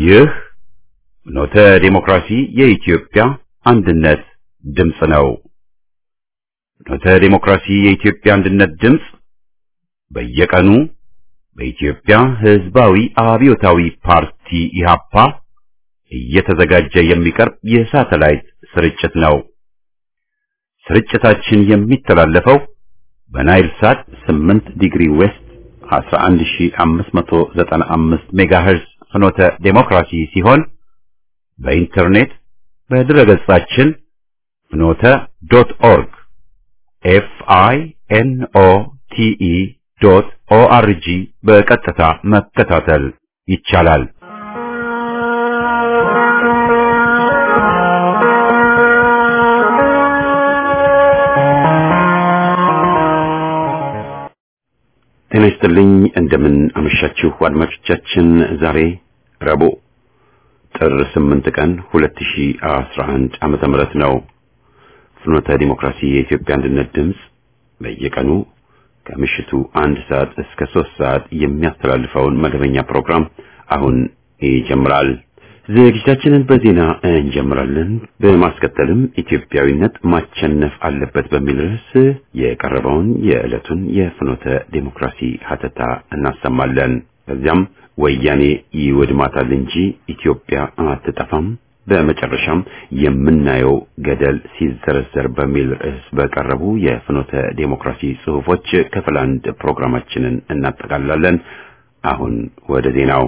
ይህ ኖተ ዴሞክራሲ የኢትዮጵያ አንድነት ድምፅ ነው። ኖተ ዴሞክራሲ የኢትዮጵያ አንድነት ድምፅ በየቀኑ በኢትዮጵያ ሕዝባዊ አብዮታዊ ፓርቲ ኢህአፓ እየተዘጋጀ የሚቀርብ የሳተላይት ስርጭት ነው። ስርጭታችን የሚተላለፈው በናይል ሳት 8 ዲግሪ ዌስት 11595 ሜጋሄርዝ ፍኖተ ዴሞክራሲ ሲሆን በኢንተርኔት በድረገጻችን ፍኖተ ዶት ኦርግ ኤፍ አይ ኤን ኦ ቲ ኢ ዶት ኦ አር ጂ በቀጥታ መከታተል ይቻላል። ጤና ይስጥልኝ። እንደምን አመሻችሁ አድማጮቻችን። ዛሬ ረቡዕ ጥር 8 ቀን 2011 ዓመተ ምህረት ነው። ፍኖተ ዲሞክራሲ የኢትዮጵያ አንድነት ድምፅ በየቀኑ ከምሽቱ አንድ ሰዓት እስከ ሶስት ሰዓት የሚያስተላልፈውን መደበኛ ፕሮግራም አሁን ይጀምራል። ዝግጅታችንን በዜና እንጀምራለን። በማስከተልም ኢትዮጵያዊነት ማቸነፍ አለበት በሚል ርዕስ የቀረበውን የዕለቱን የፍኖተ ዴሞክራሲ ሀተታ እናሰማለን። ከዚያም ወያኔ ይወድማታል እንጂ ኢትዮጵያ አትጠፋም፣ በመጨረሻም የምናየው ገደል ሲዘረዘር በሚል ርዕስ በቀረቡ የፍኖተ ዴሞክራሲ ጽሑፎች ክፍል አንድ ፕሮግራማችንን እናጠቃልላለን። አሁን ወደ ዜናው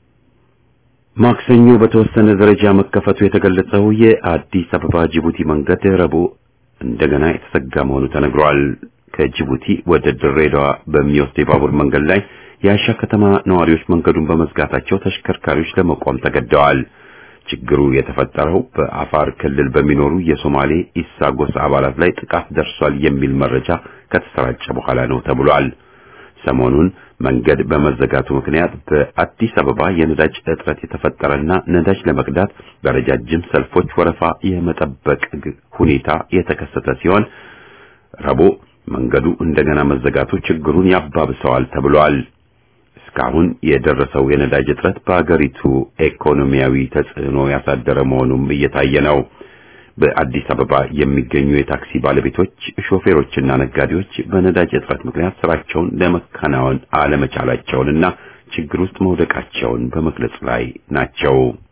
ማክሰኞ በተወሰነ ደረጃ መከፈቱ የተገለጸው የአዲስ አበባ ጅቡቲ መንገድ ረቡዕ እንደገና የተዘጋ መሆኑ ተነግሯል። ከጅቡቲ ወደ ድሬዳዋ በሚወስድ የባቡር መንገድ ላይ የአሻ ከተማ ነዋሪዎች መንገዱን በመዝጋታቸው ተሽከርካሪዎች ለመቆም ተገደዋል። ችግሩ የተፈጠረው በአፋር ክልል በሚኖሩ የሶማሌ ኢሳ ጎሳ አባላት ላይ ጥቃት ደርሷል የሚል መረጃ ከተሰራጨ በኋላ ነው ተብሏል። ሰሞኑን መንገድ በመዘጋቱ ምክንያት በአዲስ አበባ የነዳጅ እጥረት የተፈጠረና ነዳጅ ለመቅዳት በረጃጅም ሰልፎች ወረፋ የመጠበቅ ሁኔታ የተከሰተ ሲሆን ረቡዕ መንገዱ እንደገና መዘጋቱ ችግሩን ያባብሰዋል ተብሏል። እስካሁን የደረሰው የነዳጅ እጥረት በአገሪቱ ኢኮኖሚያዊ ተጽዕኖ ያሳደረ መሆኑም እየታየ ነው። በአዲስ አበባ የሚገኙ የታክሲ ባለቤቶች፣ ሾፌሮችና ነጋዴዎች በነዳጅ እጥረት ምክንያት ስራቸውን ለመከናወን አለመቻላቸውንና ችግር ውስጥ መውደቃቸውን በመግለጽ ላይ ናቸው።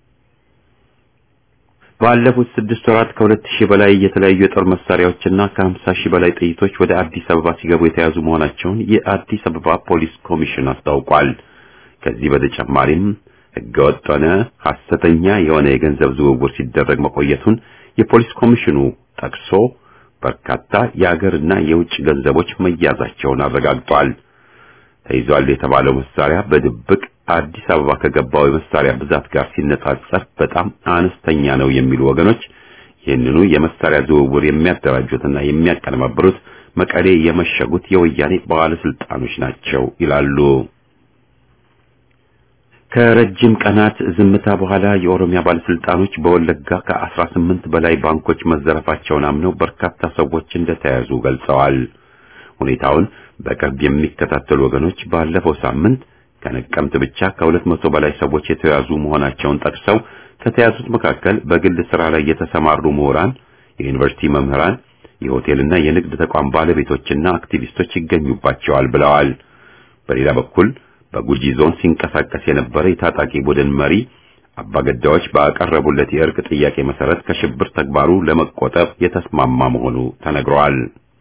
ባለፉት ስድስት ወራት ከሁለት ሺህ በላይ የተለያዩ የጦር መሳሪያዎችና ከሀምሳ ሺህ በላይ ጥይቶች ወደ አዲስ አበባ ሲገቡ የተያዙ መሆናቸውን የአዲስ አበባ ፖሊስ ኮሚሽን አስታውቋል። ከዚህ በተጨማሪም ህገወጥ ሆነ ሐሰተኛ የሆነ የገንዘብ ዝውውር ሲደረግ መቆየቱን የፖሊስ ኮሚሽኑ ጠቅሶ በርካታ የአገርና የውጭ ገንዘቦች መያዛቸውን አረጋግጧል። ተይዟል የተባለው መሳሪያ በድብቅ አዲስ አበባ ከገባው የመሳሪያ ብዛት ጋር ሲነጻጸር በጣም አነስተኛ ነው የሚሉ ወገኖች ይህንኑ የመሳሪያ ዝውውር የሚያደራጁትና የሚያቀነባብሩት መቀሌ የመሸጉት የወያኔ ባለስልጣኖች ናቸው ይላሉ። ከረጅም ቀናት ዝምታ በኋላ የኦሮሚያ ባለስልጣኖች በወለጋ ከአስራ ስምንት በላይ ባንኮች መዘረፋቸውን አምነው በርካታ ሰዎች እንደተያዙ ገልጸዋል። ሁኔታውን በቅርብ የሚከታተሉ ወገኖች ባለፈው ሳምንት ከነቀምት ብቻ ከሁለት መቶ በላይ ሰዎች የተያዙ መሆናቸውን ጠቅሰው ከተያዙት መካከል በግል ስራ ላይ የተሰማሩ ምሁራን፣ የዩኒቨርሲቲ መምህራን፣ የሆቴልና የንግድ ተቋም ባለቤቶችና አክቲቪስቶች ይገኙባቸዋል ብለዋል። በሌላ በኩል በጉጂ ዞን ሲንቀሳቀስ የነበረ የታጣቂ ቡድን መሪ አባገዳዎች ባቀረቡለት የእርቅ ጥያቄ መሰረት ከሽብር ተግባሩ ለመቆጠብ የተስማማ መሆኑ ተነግሯል።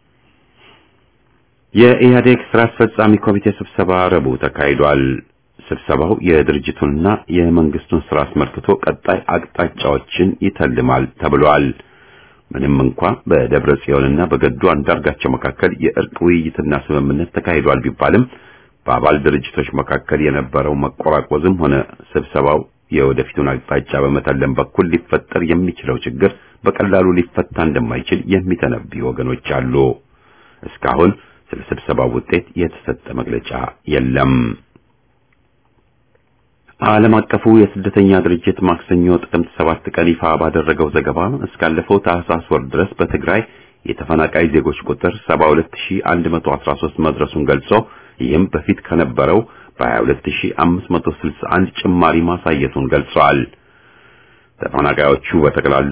የኢህአዴግ ስራ አስፈጻሚ ኮሚቴ ስብሰባ ረቡዕ ተካሂዷል። ስብሰባው የድርጅቱንና የመንግስቱን ስራ አስመልክቶ ቀጣይ አቅጣጫዎችን ይተልማል ተብሏል። ምንም እንኳ በደብረ ጽዮንና በገዱ አንዳርጋቸው መካከል የእርቅ ውይይትና ስምምነት ተካሂዷል ቢባልም በአባል ድርጅቶች መካከል የነበረው መቆራቆዝም ሆነ ስብሰባው የወደፊቱን አቅጣጫ በመተለም በኩል ሊፈጠር የሚችለው ችግር በቀላሉ ሊፈታ እንደማይችል የሚተነብዩ ወገኖች አሉ። እስካሁን ስለ ስብሰባው ውጤት የተሰጠ መግለጫ የለም። ዓለም አቀፉ የስደተኛ ድርጅት ማክሰኞ ጥቅምት ሰባት ቀን ይፋ ባደረገው ዘገባ እስካለፈው ታህሳስ ወር ድረስ በትግራይ የተፈናቃይ ዜጎች ቁጥር 72113 መድረሱን ገልጾ ይህም በፊት ከነበረው በ22561 ጭማሪ ማሳየቱን ገልጸዋል። ተፈናቃዮቹ በጠቅላላ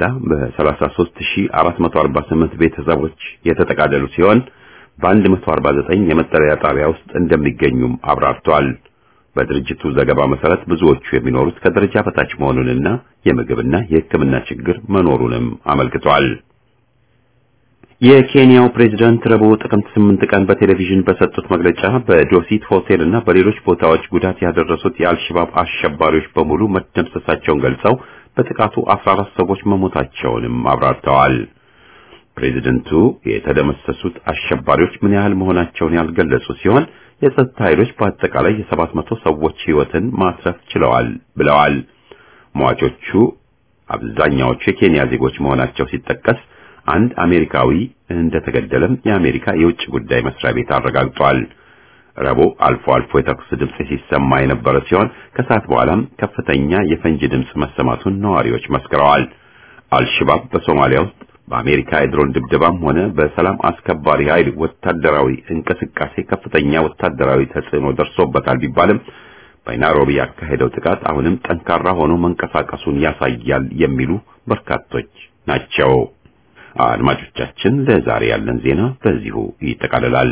በ33448 ቤተሰቦች የተጠቃለሉ ሲሆን በ149 የመጠለያ ጣቢያ ውስጥ እንደሚገኙም አብራርተዋል። በድርጅቱ ዘገባ መሰረት ብዙዎቹ የሚኖሩት ከደረጃ በታች መሆኑንና የምግብና የሕክምና ችግር መኖሩንም አመልክቷል። የኬንያው ፕሬዝዳንት ረቡዕ ጥቅምት 8 ቀን በቴሌቪዥን በሰጡት መግለጫ በዶሲት ሆቴል እና በሌሎች ቦታዎች ጉዳት ያደረሱት የአልሸባብ አሸባሪዎች በሙሉ መደምሰሳቸውን ገልጸው በጥቃቱ 14 ሰዎች መሞታቸውንም አብራርተዋል። ፕሬዝደንቱ የተደመሰሱት አሸባሪዎች ምን ያህል መሆናቸውን ያልገለጹ ሲሆን የጸጥታ ኃይሎች በአጠቃላይ የሰባት መቶ ሰዎች ሕይወትን ማትረፍ ችለዋል ብለዋል። ሟቾቹ አብዛኛዎቹ የኬንያ ዜጎች መሆናቸው ሲጠቀስ አንድ አሜሪካዊ እንደተገደለም የአሜሪካ የውጭ ጉዳይ መስሪያ ቤት አረጋግጧል። ረቡዕ አልፎ አልፎ የተኩስ ድምፅ ሲሰማ የነበረ ሲሆን ከሰዓት በኋላም ከፍተኛ የፈንጂ ድምፅ መሰማቱን ነዋሪዎች መስክረዋል። አልሸባብ በሶማሊያ ውስጥ በአሜሪካ የድሮን ድብደባም ሆነ በሰላም አስከባሪ ኃይል ወታደራዊ እንቅስቃሴ ከፍተኛ ወታደራዊ ተጽዕኖ ደርሶበታል ቢባልም በናይሮቢ ያካሄደው ጥቃት አሁንም ጠንካራ ሆኖ መንቀሳቀሱን ያሳያል የሚሉ በርካቶች ናቸው። አድማጮቻችን፣ ለዛሬ ያለን ዜና በዚሁ ይጠቃልላል።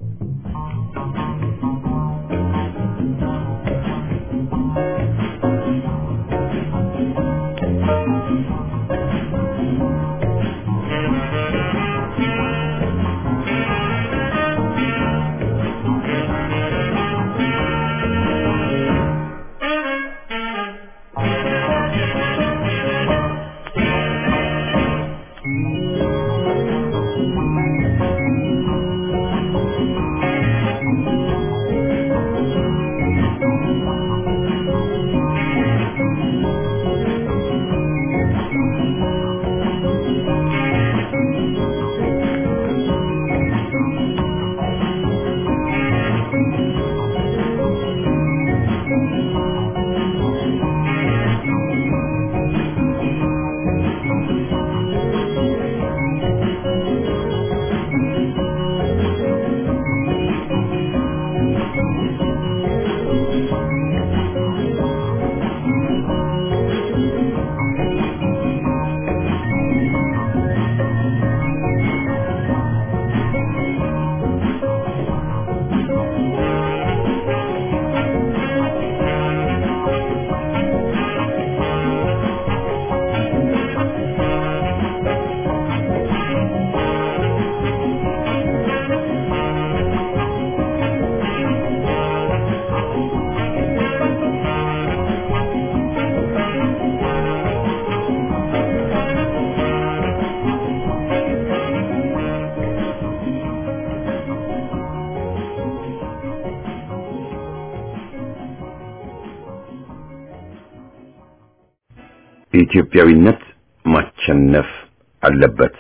ኢትዮጵያዊነት ማቸነፍ አለበት።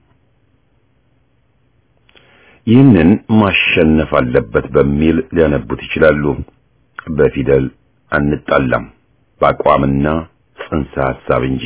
ይህንን ማሸነፍ አለበት በሚል ሊያነቡት ይችላሉ። በፊደል አንጣላም፣ በአቋምና ጽንሰ ሐሳብ እንጂ።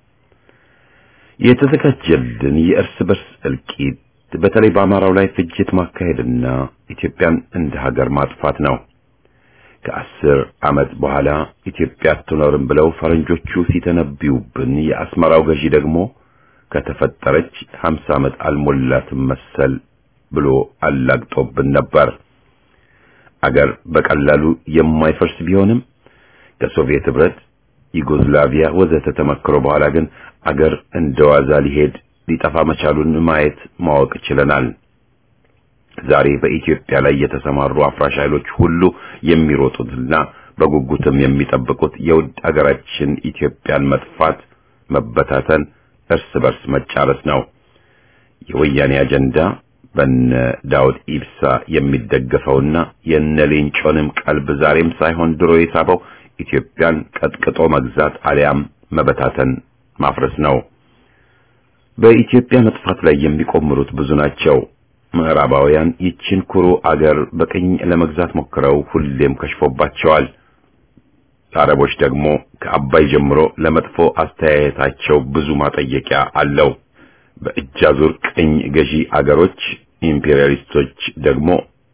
የተዘጋጀልን የእርስ በርስ እልቂት በተለይ በአማራው ላይ ፍጅት ማካሄድና ኢትዮጵያን እንደ ሀገር ማጥፋት ነው። ከአስር ዓመት በኋላ ኢትዮጵያ አትኖርም ብለው ፈረንጆቹ ሲተነብዩብን የአስመራው ገዢ ደግሞ ከተፈጠረች ሀምሳ ዓመት አልሞላትም መሰል ብሎ አላግጦብን ነበር። አገር በቀላሉ የማይፈርስ ቢሆንም ከሶቪየት ህብረት፣ ዩጎዝላቪያ ወዘተ ተመክሮ በኋላ ግን አገር እንደዋዛ ሊሄድ ሊጠፋ መቻሉን ማየት ማወቅ ችለናል። ዛሬ በኢትዮጵያ ላይ የተሰማሩ አፍራሽ ኃይሎች ሁሉ የሚሮጡትና በጉጉትም የሚጠብቁት የውድ አገራችን ኢትዮጵያን መጥፋት፣ መበታተን፣ እርስ በርስ መጫረስ ነው። የወያኔ አጀንዳ በነ ዳውድ ኢብሳ የሚደገፈውና የነ ሌንጮንም ቀልብ ዛሬም ሳይሆን ድሮ የሳበው ኢትዮጵያን ቀጥቅጦ መግዛት አሊያም መበታተን ማፍረስ ነው። በኢትዮጵያ መጥፋት ላይ የሚቆምሩት ብዙ ናቸው። ምዕራባውያን ይችን ኩሩ አገር በቅኝ ለመግዛት ሞክረው ሁሌም ከሽፎባቸዋል። አረቦች ደግሞ ከአባይ ጀምሮ ለመጥፎ አስተያየታቸው ብዙ ማጠየቂያ አለው። በእጃዙር ቅኝ ገዢ አገሮች ኢምፔሪያሊስቶች ደግሞ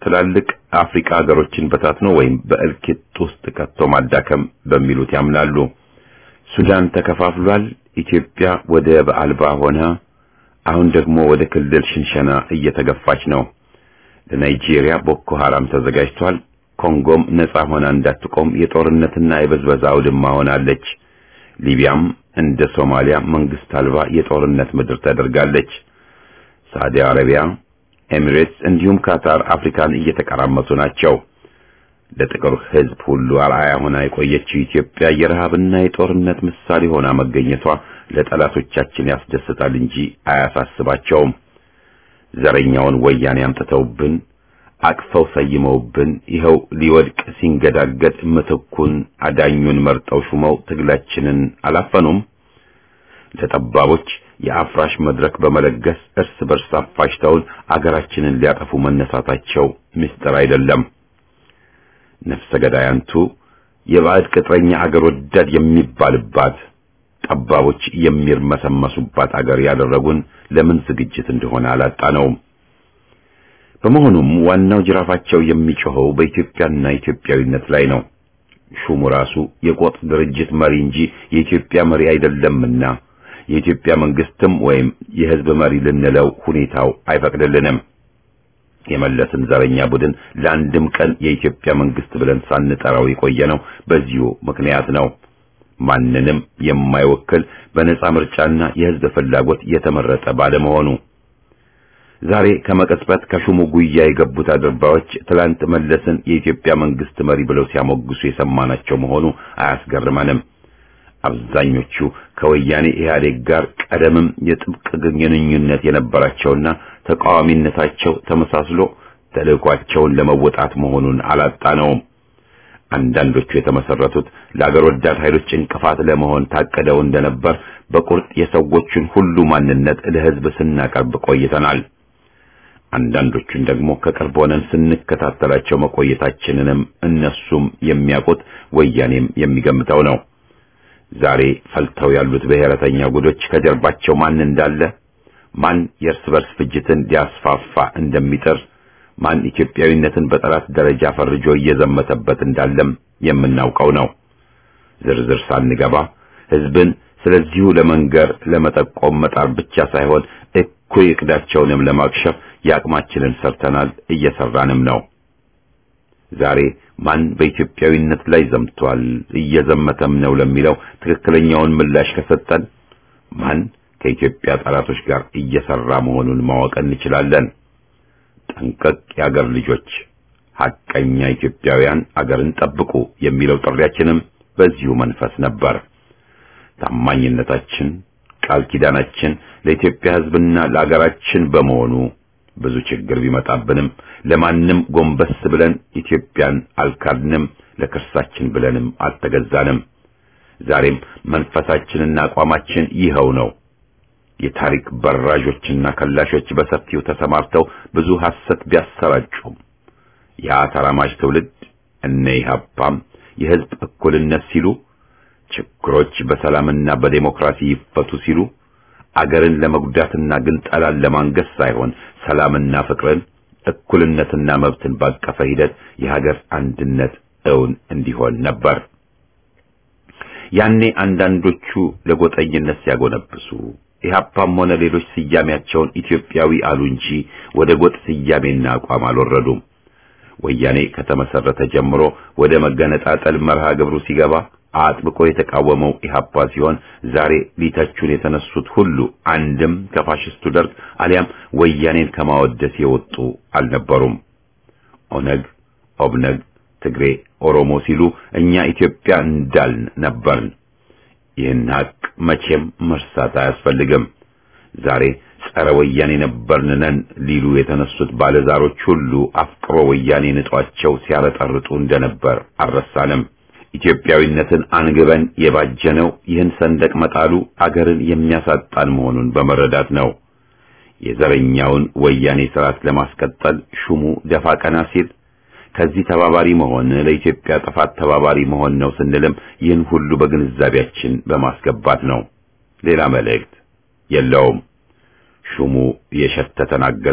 ትላልቅ አፍሪካ ሀገሮችን በታትኖ ወይም በእልቂት ውስጥ ከቶ ማዳከም በሚሉት ያምናሉ። ሱዳን ተከፋፍሏል። ኢትዮጵያ ወደብ አልባ ሆነ። አሁን ደግሞ ወደ ክልል ሽንሸና እየተገፋች ነው። ለናይጄሪያ ቦኮ ሐራም ተዘጋጅቷል። ኮንጎም ነጻ ሆና እንዳትቆም የጦርነትና የበዝበዛ አውድማ ሆናለች። ሊቢያም እንደ ሶማሊያ መንግስት አልባ የጦርነት ምድር ተደርጋለች። ሳዑዲ አረቢያ፣ ኤሚሬትስ እንዲሁም ካታር አፍሪካን እየተቀራመቱ ናቸው። ለጥቁር ሕዝብ ሁሉ አርአያ ሆና የቆየችው ኢትዮጵያ የረሃብና የጦርነት ምሳሌ ሆና መገኘቷ ለጠላቶቻችን ያስደስታል እንጂ አያሳስባቸውም። ዘረኛውን ወያኔ አምጥተውብን አቅፈው ሰይመውብን ይኸው ሊወድቅ ሲንገዳገድ ምትኩን አዳኙን መርጠው ሹመው ትግላችንን አላፈኑም። ለጠባቦች የአፍራሽ መድረክ በመለገስ እርስ በርስ አፋሽተውን አገራችንን ሊያጠፉ መነሳታቸው ምስጢር አይደለም። ነፍሰ ገዳያንቱ የባዕድ ቅጥረኛ አገር ወዳድ የሚባልባት ጠባቦች የሚርመሰመሱባት አገር ያደረጉን ለምን ዝግጅት እንደሆነ አላጣነውም። በመሆኑም ዋናው ጅራፋቸው የሚጮኸው በኢትዮጵያና ኢትዮጵያዊነት ላይ ነው። ሹሙ ራሱ የቆጥ ድርጅት መሪ እንጂ የኢትዮጵያ መሪ አይደለምና የኢትዮጵያ መንግስትም ወይም የሕዝብ መሪ ልንለው ሁኔታው አይፈቅድልንም። የመለስን ዘረኛ ቡድን ለአንድም ቀን የኢትዮጵያ መንግስት ብለን ሳንጠራው የቆየነው በዚሁ ምክንያት ነው። ማንንም የማይወክል በነጻ ምርጫና የሕዝብ ፍላጎት የተመረጠ ባለመሆኑ ዛሬ ከመቀጽበት ከሹሙ ጉያ የገቡት አድርባዮች ትላንት መለስን የኢትዮጵያ መንግስት መሪ ብለው ሲያሞግሱ የሰማናቸው መሆኑ አያስገርመንም። አብዛኞቹ ከወያኔ ኢህአዴግ ጋር ቀደምም የጥብቅ ግንኙነት የነበራቸውና ተቃዋሚነታቸው ተመሳስሎ ተልዕኳቸውን ለመወጣት መሆኑን አላጣነውም። አንዳንዶቹ የተመሰረቱት ለአገር ወዳድ ኃይሎች እንቅፋት ለመሆን ታቅደው እንደነበር በቁርጥ የሰዎቹን ሁሉ ማንነት ለህዝብ ስናቀርብ ቆይተናል። አንዳንዶቹን ደግሞ ከቅርብ ሆነን ስንከታተላቸው መቆየታችንንም እነሱም የሚያውቁት ወያኔም የሚገምተው ነው። ዛሬ ፈልተው ያሉት ብሔረተኛ ጉዶች ከጀርባቸው ማን እንዳለ፣ ማን የእርስ በርስ ፍጅትን ሊያስፋፋ እንደሚጥር፣ ማን ኢትዮጵያዊነትን በጠላት ደረጃ ፈርጆ እየዘመተበት እንዳለም የምናውቀው ነው። ዝርዝር ሳንገባ ህዝብን ስለዚሁ ለመንገር ለመጠቆም መጣር ብቻ ሳይሆን እኩይ እቅዳቸውንም ለማክሸፍ የአቅማችንን ሰርተናል፣ እየሰራንም ነው። ዛሬ ማን በኢትዮጵያዊነት ላይ ዘምቷል እየዘመተም ነው ለሚለው ትክክለኛውን ምላሽ ከሰጠን ማን ከኢትዮጵያ ጠላቶች ጋር እየሰራ መሆኑን ማወቅ እንችላለን። ጠንቀቅ የአገር ልጆች፣ ሐቀኛ ኢትዮጵያውያን አገርን ጠብቁ የሚለው ጥሪያችንም በዚሁ መንፈስ ነበር። ታማኝነታችን፣ ቃል ኪዳናችን ለኢትዮጵያ ሕዝብና ለአገራችን በመሆኑ ብዙ ችግር ቢመጣብንም ለማንም ጎንበስ ብለን ኢትዮጵያን አልካድንም፣ ለክርሳችን ብለንም አልተገዛንም። ዛሬም መንፈሳችንና አቋማችን ይኸው ነው። የታሪክ በራዦችና ከላሾች በሰፊው ተሰማርተው ብዙ ሐሰት ቢያሰራጩም ያ ተራማጅ ትውልድ እነ ኢህአፓም የሕዝብ እኩልነት ሲሉ ችግሮች በሰላምና በዴሞክራሲ ይፈቱ ሲሉ አገርን ለመጉዳትና ግንጠላን ለማንገስ ሳይሆን ሰላምና ፍቅርን እኩልነትና መብትን ባቀፈ ሂደት የሀገር አንድነት እውን እንዲሆን ነበር። ያኔ አንዳንዶቹ ለጎጠኝነት ሲያጎነብሱ ኢህአፓም ሆነ ሌሎች ስያሜያቸውን ኢትዮጵያዊ አሉ እንጂ ወደ ጎጥ ስያሜና አቋም አልወረዱም። ወያኔ ከተመሰረተ ጀምሮ ወደ መገነጣጠል መርሃ ግብሩ ሲገባ አጥብቆ የተቃወመው ኢህአፓ ሲሆን ዛሬ ሊተቹን የተነሱት ሁሉ አንድም ከፋሽስቱ ደርግ አሊያም ወያኔን ከማወደስ የወጡ አልነበሩም። ኦነግ፣ ኦብነግ፣ ትግሬ፣ ኦሮሞ ሲሉ እኛ ኢትዮጵያ እንዳልን ነበርን። ይህን ሀቅ መቼም መርሳት አያስፈልግም። ዛሬ ጸረ ወያኔ ነበርን ነን ሊሉ የተነሱት ባለዛሮች ሁሉ አፍቅሮ ወያኔ ንጧቸው ሲያረጠርጡ እንደነበር አልረሳንም። ኢትዮጵያዊነትን አንግበን የባጀነው ይህን ሰንደቅ መጣሉ አገርን የሚያሳጣን መሆኑን በመረዳት ነው። የዘረኛውን ወያኔ ስርዓት ለማስቀጠል ሹሙ ደፋ ቀና ሲል ከዚህ ተባባሪ መሆን ለኢትዮጵያ ጥፋት ተባባሪ መሆን ነው ስንልም ይህን ሁሉ በግንዛቤያችን በማስገባት ነው። ሌላ መልእክት የለውም። ሹሙ የሸተተን አገዛዝ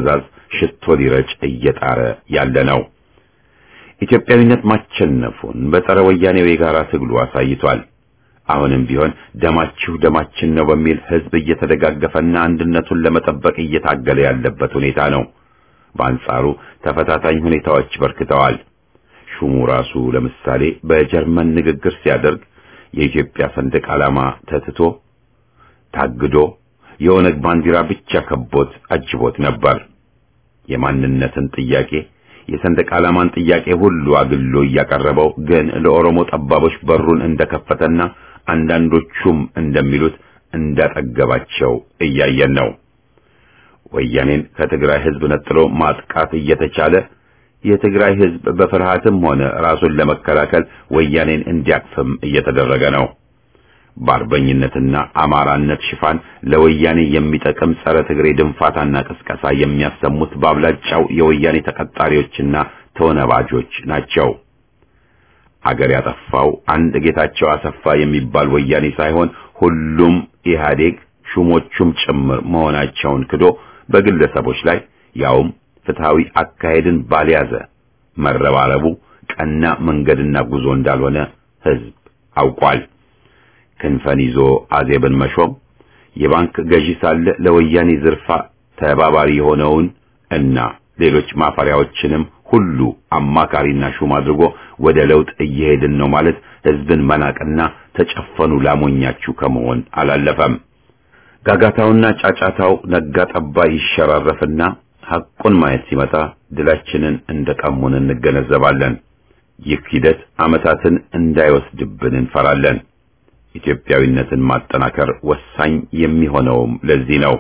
ሽቶ ሊረጭ እየጣረ ያለ ነው። ኢትዮጵያዊነት ማቸነፉን በጸረ ወያኔው የጋራ ትግሉ አሳይቷል። አሁንም ቢሆን ደማችሁ ደማችን ነው በሚል ህዝብ እየተደጋገፈና አንድነቱን ለመጠበቅ እየታገለ ያለበት ሁኔታ ነው። በአንጻሩ ተፈታታኝ ሁኔታዎች በርክተዋል። ሹሙ ራሱ ለምሳሌ በጀርመን ንግግር ሲያደርግ የኢትዮጵያ ሰንደቅ ዓላማ ተትቶ ታግዶ የኦነግ ባንዲራ ብቻ ከቦት አጅቦት ነበር። የማንነትን ጥያቄ የሰንደቅ ዓላማን ጥያቄ ሁሉ አግሎ እያቀረበው ግን ለኦሮሞ ጠባቦች በሩን እንደከፈተና አንዳንዶቹም እንደሚሉት እንዳጠገባቸው እያየን ነው። ወያኔን ከትግራይ ህዝብ ነጥሎ ማጥቃት እየተቻለ የትግራይ ህዝብ በፍርሃትም ሆነ ራሱን ለመከላከል ወያኔን እንዲያቅፍም እየተደረገ ነው። በአርበኝነትና አማራነት ሽፋን ለወያኔ የሚጠቅም ጸረ ትግሬ ድንፋታና ቅስቀሳ የሚያሰሙት በአብላጫው የወያኔ ተቀጣሪዎችና ተወነባጆች ናቸው። አገር ያጠፋው አንድ ጌታቸው አሰፋ የሚባል ወያኔ ሳይሆን ሁሉም ኢህአዴግ ሹሞቹም ጭምር መሆናቸውን ክዶ በግለሰቦች ላይ ያውም ፍትሃዊ አካሄድን ባልያዘ መረባረቡ ቀና መንገድና ጉዞ እንዳልሆነ ህዝብ አውቋል። ክንፈን ይዞ አዜብን መሾም የባንክ ገዢ ሳለ ለወያኔ ዝርፋ ተባባሪ የሆነውን እና ሌሎች ማፈሪያዎችንም ሁሉ አማካሪና ሹም አድርጎ ወደ ለውጥ እየሄድን ነው ማለት ህዝብን መናቅና ተጨፈኑ ላሞኛችሁ ከመሆን አላለፈም። ጋጋታውና ጫጫታው ነጋ ጠባ ይሸራረፍና ሐቁን ማየት ሲመጣ ድላችንን እንደቀሙን እንገነዘባለን። ይህ ሂደት ዓመታትን እንዳይወስድብን እንፈራለን። ኢትዮጵያዊነትን ማጠናከር ወሳኝ የሚሆነውም ለዚህ ነው።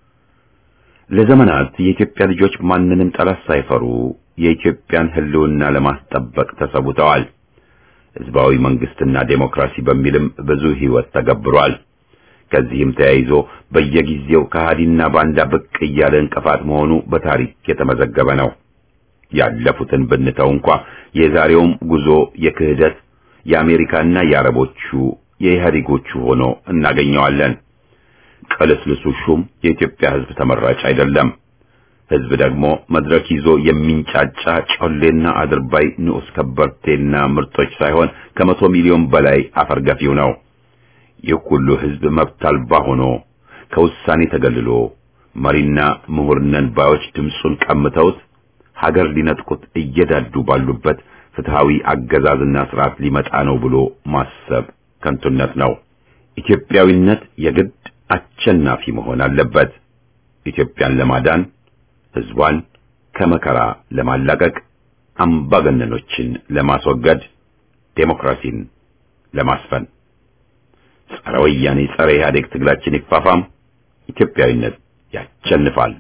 ለዘመናት የኢትዮጵያ ልጆች ማንንም ጠላት ሳይፈሩ የኢትዮጵያን ህልውና ለማስጠበቅ ተሰውተዋል። ህዝባዊ መንግስትና ዴሞክራሲ በሚልም ብዙ ህይወት ተገብሯል። ከዚህም ተያይዞ በየጊዜው ከሃዲና ባንዳ ብቅ እያለ እንቅፋት መሆኑ በታሪክ የተመዘገበ ነው። ያለፉትን ብንተው እንኳ የዛሬውም ጉዞ የክህደት የአሜሪካና የአረቦቹ የኢህአዴጎቹ ሆኖ እናገኘዋለን። ቅልስልሱ ሹም የኢትዮጵያ ህዝብ ተመራጭ አይደለም። ህዝብ ደግሞ መድረክ ይዞ የሚንጫጫ ጮሌና አድርባይ ንዑስ ከበርቴና ምርጦች ሳይሆን ከመቶ ሚሊዮን በላይ አፈርገፊው ነው። ይህ ሁሉ ህዝብ መብት አልባ ሆኖ ከውሳኔ ተገልሎ መሪና ምሁር ነን ባዮች ድምፁን ቀምተውት ሀገር ሊነጥቁት እየዳዱ ባሉበት ፍትሃዊ አገዛዝና ስርዓት ሊመጣ ነው ብሎ ማሰብ ከንቱነት ነው። ኢትዮጵያዊነት የግድ አሸናፊ መሆን አለበት። ኢትዮጵያን ለማዳን ህዝቧን ከመከራ ለማላቀቅ አምባገነኖችን ለማስወገድ ዴሞክራሲን ለማስፈን ጸረ ወያኔ ጸረ ኢህአዴግ ትግላችን ይፋፋም። ኢትዮጵያዊነት ያሸንፋል።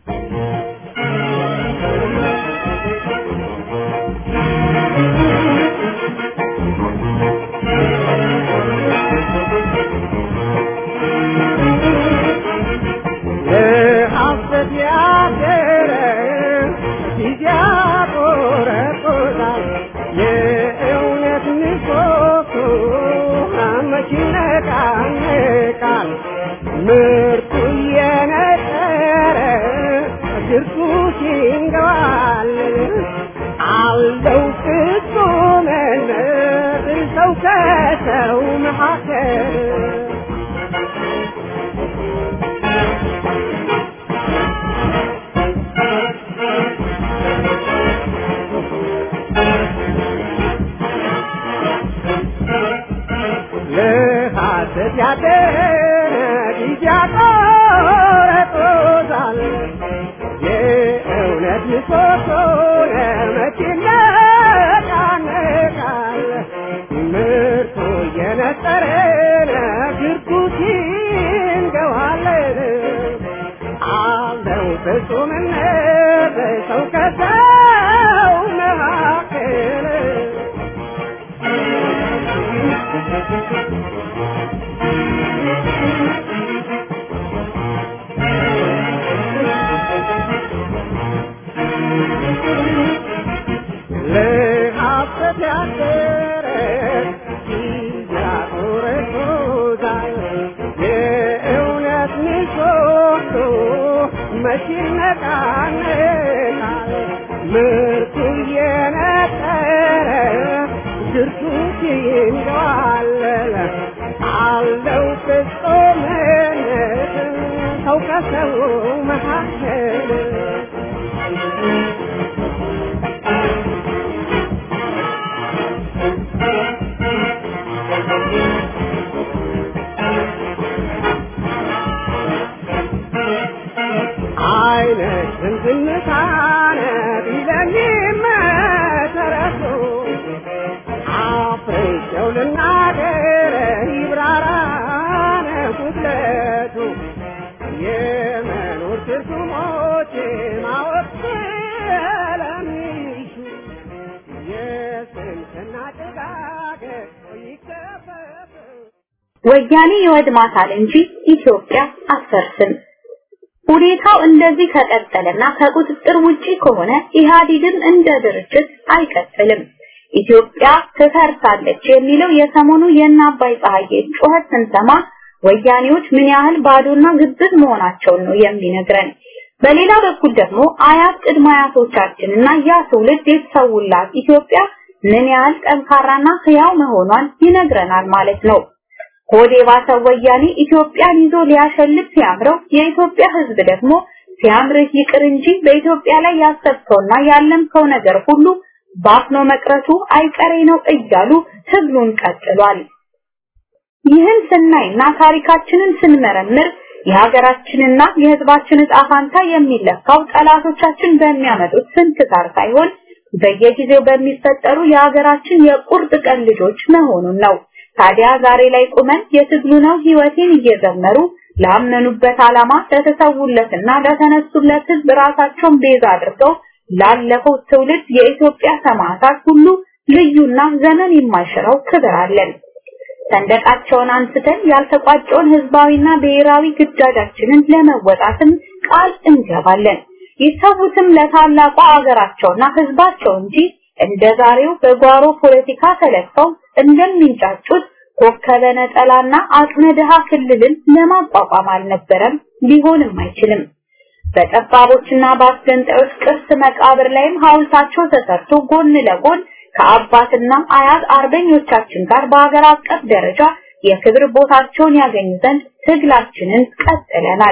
ምርቱ የነጠረ ድርሱ ሲንገባል አለው ፍጹምነት ሰው ከሰው መካከል ለሐሰት ያደረ ጊዜ ያቆረጦታል የእውነት ምሰሶ ለመቼ ይነቃነቃል ምርቱ እየነጠረ ለግርጉት ይንገዋለን አለው ፍጹምነት ሰው ከሰው መካከል ለሐሰት ያደረ ያቆረጦታል የእውነት ምሰሶ መቼ ይነቃነቃል ምርቱ እየነጠረ ድርሱ ሲንገዋለለ አለው ፍጹምነት ሰው ከሰው መካከል አይነ ዝምዝምታነ ቢለሚመሰረቱ አፍሬቸው ልናገር ይብራራነ ጉድለቱ የመኖር ትርጉሞች ማወቅ ስለሚሹ የስንፍና ጭጋግ ይከፈፍ ወያኔ ይወድማታል እንጂ ኢትዮጵያ አትፈርስም። ሁኔታው እንደዚህ ከቀጠለና ከቁጥጥር ውጪ ከሆነ ኢህአዴግም እንደ ድርጅት አይቀጥልም። ኢትዮጵያ ትፈርሳለች የሚለው የሰሞኑ የእነ አባይ ፀሐዬ ጩኸት ስንሰማ ወያኔዎች ምን ያህል ባዶና ግብዝ መሆናቸውን ነው የሚነግረን። በሌላ በኩል ደግሞ አያት ቅድመ አያቶቻችንና ያ ትውልድ የተሰውላት ኢትዮጵያ ምን ያህል ጠንካራና ህያው መሆኗን ይነግረናል ማለት ነው። ሆዴ ባሰው ወያኔ ኢትዮጵያን ይዞ ሊያሸልት ሲያምረው የኢትዮጵያ ህዝብ ደግሞ ሲያምርህ ይቅር እንጂ በኢትዮጵያ ላይ ያሰብከውና ያለምከው ነገር ሁሉ ባፍኖ መቅረቱ አይቀሬ ነው እያሉ ትግሉን ቀጥሏል። ይህን ስናይና ታሪካችንን ስንመረምር የሀገራችንና የህዝባችን ዕጣ ፋንታ የሚለካው ጠላቶቻችን በሚያመጡት ስንክሳር ሳይሆን በየጊዜው በሚፈጠሩ የሀገራችን የቁርጥ ቀን ልጆች መሆኑን ነው። ታዲያ ዛሬ ላይ ቁመን የትግሉ ነው ህይወቴን እየዘመሩ ላመኑበት ዓላማ ለተሰውለትና ለተነሱለት ህዝብ ራሳቸውን ቤዛ አድርገው ላለፈው ትውልድ የኢትዮጵያ ሰማዕታት ሁሉ ልዩና ዘመን የማይሽረው ክብር አለን። ሰንደቃቸውን አንስተን ያልተቋጨውን ህዝባዊና ብሔራዊ ግዳጃችንን ለመወጣትም ቃል እንገባለን። ይሰዉትም ለታላቋ አገራቸውና ህዝባቸው እንጂ እንደ ዛሬው በጓሮ ፖለቲካ ተለፈው እንደሚንጫጩት ኮከበ ነጠላና አቅመ ድሃ ክልልን ለማቋቋም አልነበረም፣ ሊሆንም አይችልም። በጠባቦችና በአስገንጣዮች ቅርስ መቃብር ላይም ሐውልታቸው ተሰርቶ ጎን ለጎን ከአባትና አያት አርበኞቻችን ጋር በሀገር አቀፍ ደረጃ የክብር ቦታቸውን ያገኙ ዘንድ ትግላችንን ቀጥለናል።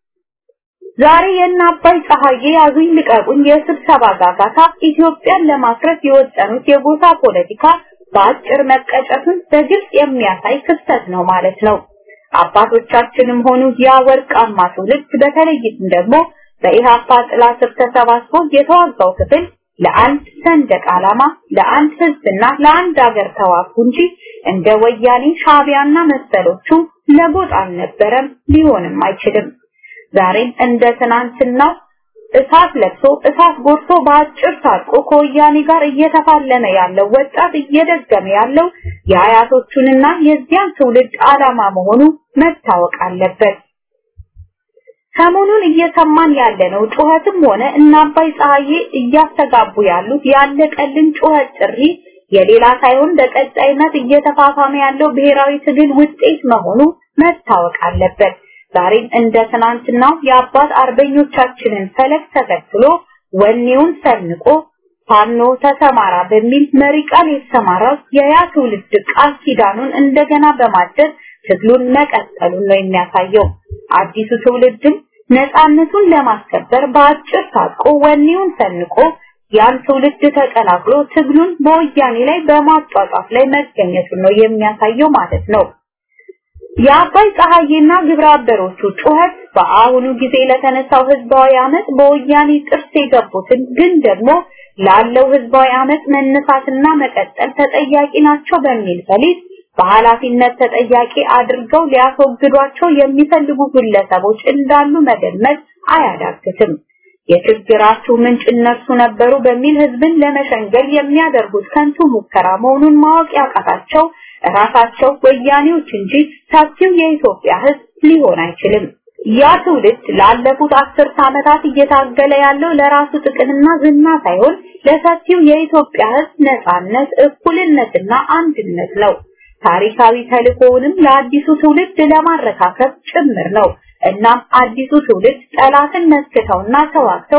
ዛሬ የእነ አባይ ፀሐዬ ያዙኝ ልቀቁኝ የስብሰባ ጋጋታ ኢትዮጵያን ለማፍረስ የወጠኑት የጎሳ ፖለቲካ በአጭር መቀጨቱን በግልጽ የሚያሳይ ክስተት ነው ማለት ነው። አባቶቻችንም ሆኑ ያ ወርቃማ ትውልድ በተለይም ደግሞ በኢሃፓ ጥላ ስር ተሰባስቦ የተዋጋው ክፍል ለአንድ ሰንደቅ ዓላማ፣ ለአንድ ህዝብና ለአንድ ሀገር ተዋጉ እንጂ እንደ ወያኔ ሻቢያና መሰሎቹ ለጎጥ አልነበረም፣ ሊሆንም አይችልም። ዛሬም እንደ ትናንትናው እሳት ለብሶ እሳት ጎርሶ በአጭር ታጥቆ ከወያኔ ጋር እየተፋለመ ያለው ወጣት እየደገመ ያለው የአያቶቹንና የዚያን ትውልድ ዓላማ መሆኑ መታወቅ አለበት። ሰሞኑን እየሰማን ያለነው ጩኸትም ሆነ እነ አባይ ፀሐዬ እያስተጋቡ ያሉት ያለቀልን ጩኸት ጥሪ የሌላ ሳይሆን በቀጣይነት እየተፋፋመ ያለው ብሔራዊ ትግል ውጤት መሆኑ መታወቅ አለበት። ዛሬም እንደ ትናንትናው የአባት አርበኞቻችንን ፈለግ ተከትሎ ወኔውን ሰንቆ ፋኖ ተሰማራ በሚል መሪ ቃል የተሰማራው የያ ትውልድ ቃል ኪዳኑን እንደገና በማደስ ትግሉን መቀጠሉን ነው የሚያሳየው። አዲሱ ትውልድም ነፃነቱን ለማስከበር በአጭር ታጥቆ ወኔውን ሰንቆ ያን ትውልድ ተቀላቅሎ ትግሉን በወያኔ ላይ በማጧጧፍ ላይ መገኘቱን ነው የሚያሳየው ማለት ነው። የአባይ ፀሐዬና ግብረ አበሮቹ ጩኸት በአሁኑ ጊዜ ለተነሳው ህዝባዊ አመት በወያኔ ጥርስ የገቡትን ግን ደግሞ ላለው ህዝባዊ አመት መነሳትና መቀጠል ተጠያቂ ናቸው በሚል ፈሊጥ በኃላፊነት ተጠያቂ አድርገው ሊያስወግዷቸው የሚፈልጉ ግለሰቦች እንዳሉ መገመት አያዳግትም። የችግራችሁ ምንጭ እነርሱ ነበሩ በሚል ህዝብን ለመሸንገል የሚያደርጉት ከንቱ ሙከራ መሆኑን ማወቅ ያቃታቸው ራሳቸው ወያኔዎች እንጂ ሰፊው የኢትዮጵያ ህዝብ ሊሆን አይችልም። ያ ትውልድ ላለፉት አስርት ዓመታት እየታገለ ያለው ለራሱ ጥቅምና ዝና ሳይሆን ለሰፊው የኢትዮጵያ ህዝብ ነጻነት፣ እኩልነትና አንድነት ነው። ታሪካዊ ተልእኮውንም ለአዲሱ ትውልድ ለማረካከብ ጭምር ነው። እናም አዲሱ ትውልድ ጠላትን መስክተውና ተዋግተው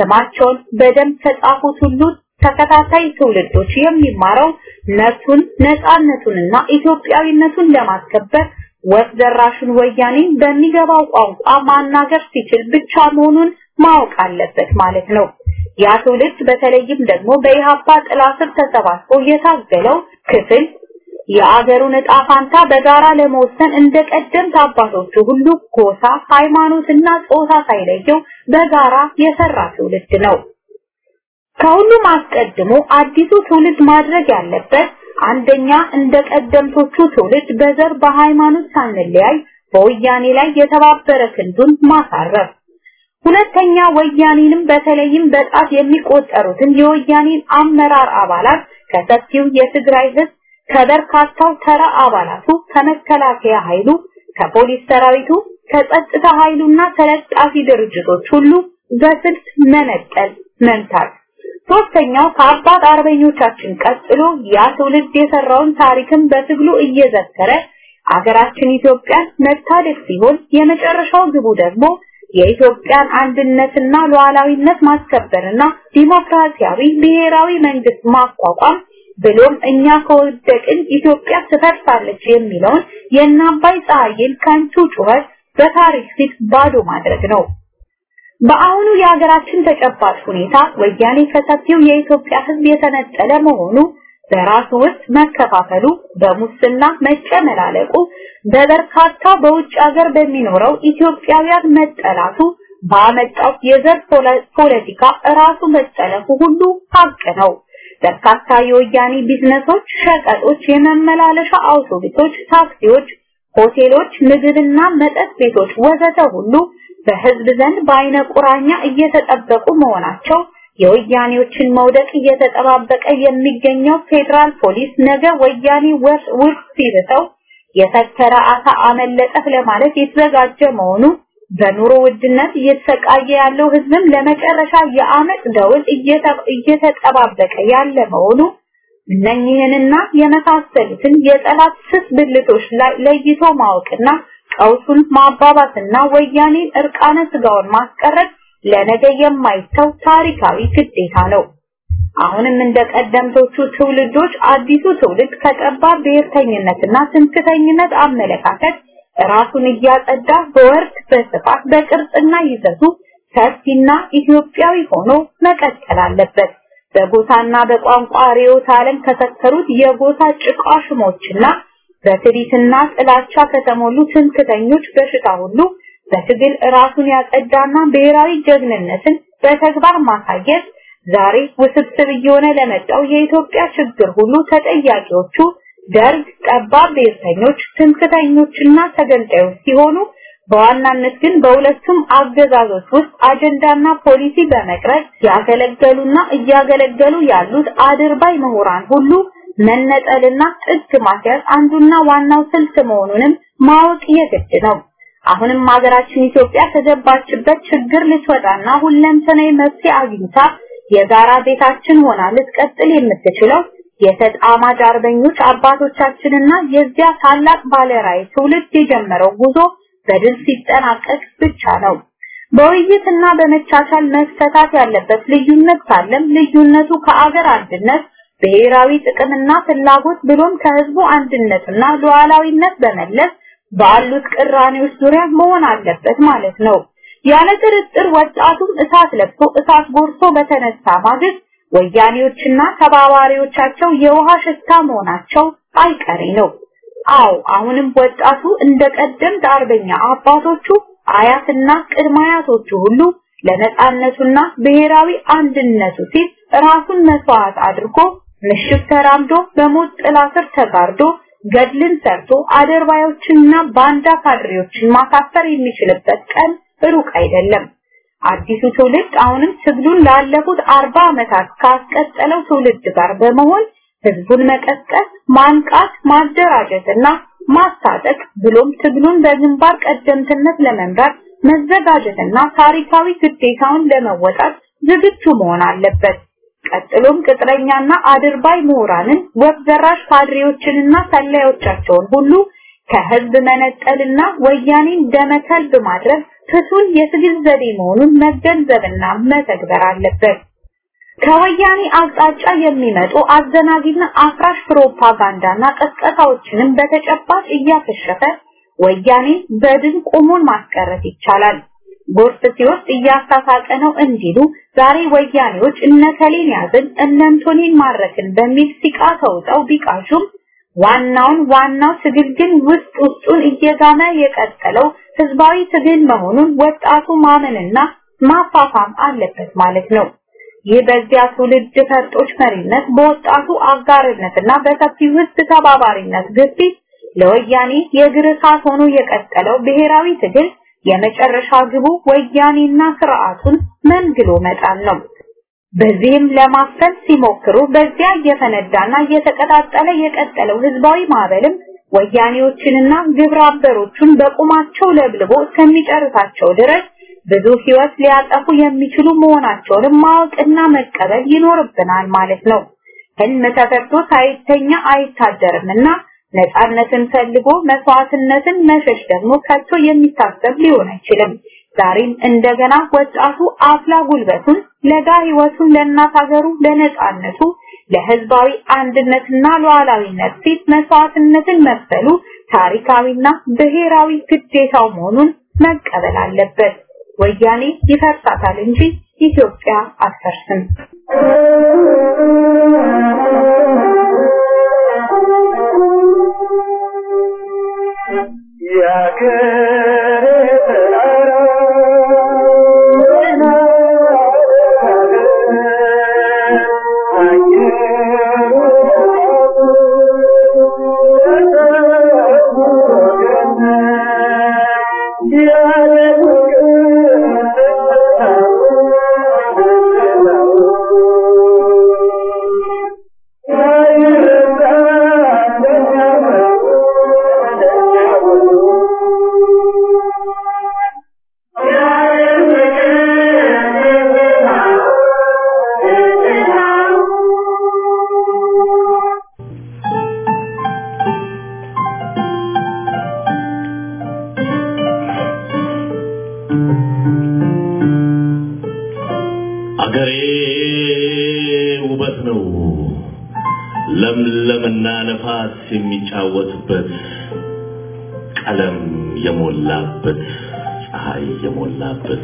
ስማቸውን በደም ተጻፉት ሁሉ ተከታታይ ትውልዶች የሚማረው መብቱን ነፃነቱንና ኢትዮጵያዊነቱን ለማስከበር ወፍ ዘራሹን ወያኔ በሚገባው ቋንቋ ማናገር ሲችል ብቻ መሆኑን ማወቅ አለበት ማለት ነው። ያ ትውልድ በተለይም ደግሞ በኢሃፓ ጥላ ስር ተሰባስቦ የታገለው ክፍል የአገሩን ዕጣ ፋንታ በጋራ ለመወሰን እንደ ቀደምት አባቶቹ ሁሉ ጎሳ፣ ሃይማኖትና ጾታ ሳይለየው በጋራ የሰራ ትውልድ ነው። ከሁሉም አስቀድሞ አዲሱ ትውልድ ማድረግ ያለበት አንደኛ እንደ ቀደምቶቹ ትውልድ በዘር በሃይማኖት ሳንለያይ በወያኔ ላይ የተባበረ ክንዱን ማሳረፍ፣ ሁለተኛ ወያኔንም በተለይም በጣት የሚቆጠሩትን የወያኔን አመራር አባላት ከሰፊው የትግራይ ህዝብ ከበርካታው ተራ አባላቱ ከመከላከያ ኃይሉ ከፖሊስ ሰራዊቱ ከጸጥታ ኃይሉና ተለጣፊ ድርጅቶች ሁሉ በስልት መነጠል መምታት ሶስተኛው ከአባት አርበኞቻችን ቀጥሎ ያ ትውልድ የሰራውን ታሪክን በትግሉ እየዘከረ አገራችን ኢትዮጵያን መታደግ ሲሆን የመጨረሻው ግቡ ደግሞ የኢትዮጵያን አንድነትና ሉዓላዊነት ማስከበርና ዲሞክራሲያዊ ብሔራዊ መንግስት ማቋቋም ብሎም እኛ ከወደቅን ኢትዮጵያ ትፈርሳለች የሚለውን የእናባይ ፀሐይን ከንቱ ጩኸት በታሪክ ፊት ባዶ ማድረግ ነው። በአሁኑ የሀገራችን ተጨባጭ ሁኔታ ወያኔ ከሰፊው የኢትዮጵያ ሕዝብ የተነጠለ መሆኑ በራሱ ውስጥ መከፋፈሉ፣ በሙስና መጨመላለቁ፣ በበርካታ በውጭ ሀገር በሚኖረው ኢትዮጵያውያን መጠላቱ ባመጣው የዘር ፖለቲካ ራሱ መጠለፉ ሁሉ ሀቅ ነው። በርካታ የወያኔ ቢዝነሶች፣ ሸቀጦች፣ የመመላለሻ አውቶቡሶች፣ ታክሲዎች፣ ሆቴሎች፣ ምግብና መጠጥ ቤቶች ወዘተ ሁሉ በህዝብ ዘንድ በአይነ ቁራኛ እየተጠበቁ መሆናቸው የወያኔዎችን መውደቅ እየተጠባበቀ የሚገኘው ፌዴራል ፖሊስ ነገ ወያኔ ውርስ ሲብተው የተከረ አሳ አመለጠህ ለማለት የተዘጋጀ መሆኑ በኑሮ ውድነት እየተሰቃየ ያለው ህዝብም ለመጨረሻ የአመፅ ደውል እየተጠባበቀ ያለ መሆኑ እነኚህንና የመሳሰሉትን የጠላት ስስ ብልቶች ላይ ለይቶ ማወቅና ቀውሱን ማባባስና ወያኔን እርቃነ ስጋውን ማስቀረት ለነገ የማይተው ታሪካዊ ግዴታ ነው። አሁንም እንደ ቀደምቶቹ ትውልዶች አዲሱ ትውልድ ከጠባብ ብሔርተኝነትና ትምክተኝነት አመለካከት ራሱን እያጸዳ በወርድ በስፋት በቅርጽና ይዘቱ ሰፊና ኢትዮጵያዊ ሆኖ መቀጠል አለበት። በጎሳና በቋንቋ ርዕዮተ ዓለም ከሰከሩት የጎሳ ጭቃሽሞችና በትዕቢትና ጥላቻ ከተሞሉ ትምክተኞች በሽታ ሁሉ በትግል ራሱን ያጸዳና ብሔራዊ ጀግንነትን በተግባር ማሳየት ዛሬ ውስብስብ እየሆነ ለመጣው የኢትዮጵያ ችግር ሁሉ ተጠያቂዎቹ ደርግ፣ ጠባብ ብሔርተኞች፣ ትምክተኞችና ተገንጣዮች ሲሆኑ በዋናነት ግን በሁለቱም አገዛዞች ውስጥ አጀንዳና ፖሊሲ በመቅረጽ ያገለገሉና እያገለገሉ ያሉት አድርባይ ምሁራን ሁሉ መነጠልና ጥግ ማስያዝ አንዱና ዋናው ስልት መሆኑንም ማወቅ የግድ ነው። አሁንም ሀገራችን ኢትዮጵያ ከገባችበት ችግር ልትወጣና ሁለንተናዊ መፍትሄ አግኝታ የጋራ ቤታችን ሆና ልትቀጥል የምትችለው የተጣማጅ አርበኞች አባቶቻችንና የዚያ ታላቅ ባለራዕይ ትውልድ የጀመረው ጉዞ በድል ሲጠናቀቅ ብቻ ነው። በውይይትና በመቻቻል መፈታት ያለበት ልዩነት ካለም ልዩነቱ ከአገር አንድነት ብሔራዊ ጥቅምና ፍላጎት ብሎም ከህዝቡ አንድነትና ሉዓላዊነት በመለስ ባሉት ቅራኔዎች ዙሪያ መሆን አለበት ማለት ነው። ያለ ጥርጥር ወጣቱም እሳት ለብሶ እሳት ጎርሶ በተነሳ ማግስት ወያኔዎችና ተባባሪዎቻቸው የውሃ ሽታ መሆናቸው አይቀሬ ነው። አዎ አሁንም ወጣቱ እንደ ቀደምት አርበኛ አባቶቹ አያትና ቅድመ አያቶቹ ሁሉ ለነጻነቱና ብሔራዊ አንድነቱ ሲል ራሱን መስዋዕት አድርጎ ምሽግ ተራምዶ በሞት ጥላ ስር ተጋርዶ ገድልን ሰርቶ አደርባዮችንና ባንዳ ካድሬዎችን ማሳፈር የሚችልበት ቀን ሩቅ አይደለም። አዲሱ ትውልድ አሁንም ትግሉን ላለፉት አርባ ዓመታት ካስቀጠለው ትውልድ ጋር በመሆን ህዝቡን መቀስቀስ፣ ማንቃት፣ ማደራጀትና ማስታጠቅ ብሎም ትግሉን በግንባር ቀደምትነት ለመምራት መዘጋጀትና ታሪካዊ ግዴታውን ለመወጣት ዝግጁ መሆን አለበት። ቀጥሎም ቅጥረኛና አድርባይ ምሁራንን ወፍ ዘራሽ ካድሬዎችንና ሰላዮቻቸውን ሁሉ ከህዝብ መነጠልና ወያኔን ደመከልብ ማድረግ ፍቱን የትግል ዘዴ መሆኑን መገንዘብና መተግበር አለበት። ከወያኔ አቅጣጫ የሚመጡ አዘናጊና አፍራሽ ፕሮፓጋንዳና ቀስቀሳዎችንም በተጨባጭ እያከሸፈ ወያኔ በድን ቆሞን ማስቀረት ይቻላል። ጎርፍ ሲወስድ እያሳሳቀ ነው እንዲሉ ዛሬ ወያኔዎች እነከሌን ያዝን እነንቶኔን ማረክን በሚል ሲቃ ተውጠው ቢቃሹም ዋናውን ዋናው ትግል ግን ውስጥ ውስጡን እየጋመ የቀጠለው ህዝባዊ ትግል መሆኑን ወጣቱ ማመንና ማፋፋም አለበት ማለት ነው። ይህ በዚያ ትውልድ ፈርጦች መሪነት በወጣቱ አጋርነትና በሰፊው ህዝብ ተባባሪነት ግፊት ለወያኔ የእግር እሳት ሆኖ የቀጠለው ብሔራዊ ትግል የመጨረሻ ግቡ ወያኔና ስርዓቱን መንግሎ መጣል ነው። በዚህም ለማፈን ሲሞክሩ በዚያ እየፈነዳና እየተቀጣጠለ የቀጠለው ህዝባዊ ማዕበልም ወያኔዎችንና ግብረ አበሮቹን በቁማቸው ለብልቦ እስከሚጨርሳቸው ድረስ ብዙ ህይወት ሊያጠፉ የሚችሉ መሆናቸውንም ማወቅና መቀበል ይኖርብናል ማለት ነው። ህልም ተፈርቶ ሳይተኛ አይታደርምና ነፃነትን ፈልጎ መስዋዕትነትን መሸሽ ደግሞ ከቶ የሚታሰብ ሊሆን አይችልም። ዛሬም እንደገና ወጣቱ አፍላ ጉልበቱን ለጋ ህይወቱን ለእናት ሀገሩ ለነፃነቱ ለህዝባዊ አንድነትና ሉዓላዊነት ሲል መስዋዕትነትን መክፈሉ ታሪካዊና ብሔራዊ ግዴታው መሆኑን መቀበል አለበት። ወያኔ ይፈርሳታል እንጂ ኢትዮጵያ አትፈርስም። አገሬ ውበት ነው ለምለምና ነፋስ የሚጫወትበት ቀለም የሞላበት ፀሐይ የሞላበት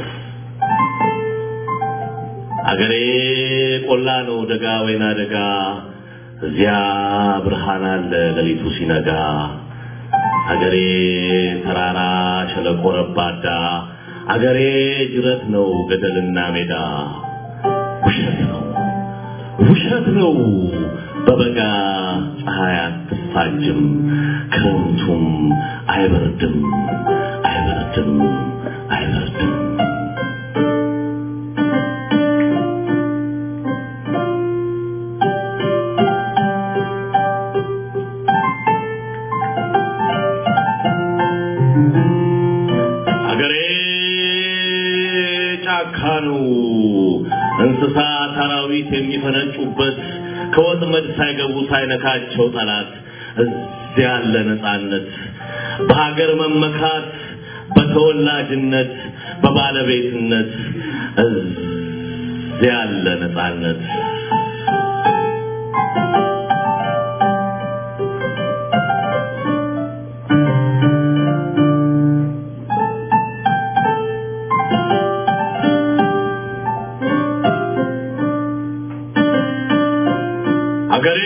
አገሬ ቆላ ነው ደጋ ወይና ደጋ እዚያ ብርሃን አለ ሌሊቱ ሲነጋ አገሬ ተራራ ሸለቆ ረባዳ አገሬ ጅረት ነው ገደልና ሜዳ ውሸት ነው ውሸት ነው በበጋ ፀሐይ አትፋጅም ክረምቱም አይበርድም አይበርድም አይበርድም አገሬ ጫካ ነው እንስሳ አራዊት የሚፈነጩበት ከወጥመድ ሳይገቡ ሳይነካቸው ጠላት እዚያ ያለ ነፃነት በሀገር መመካት በተወላጅነት በባለቤትነት እዚያ ያለ ነፃነት አገሬ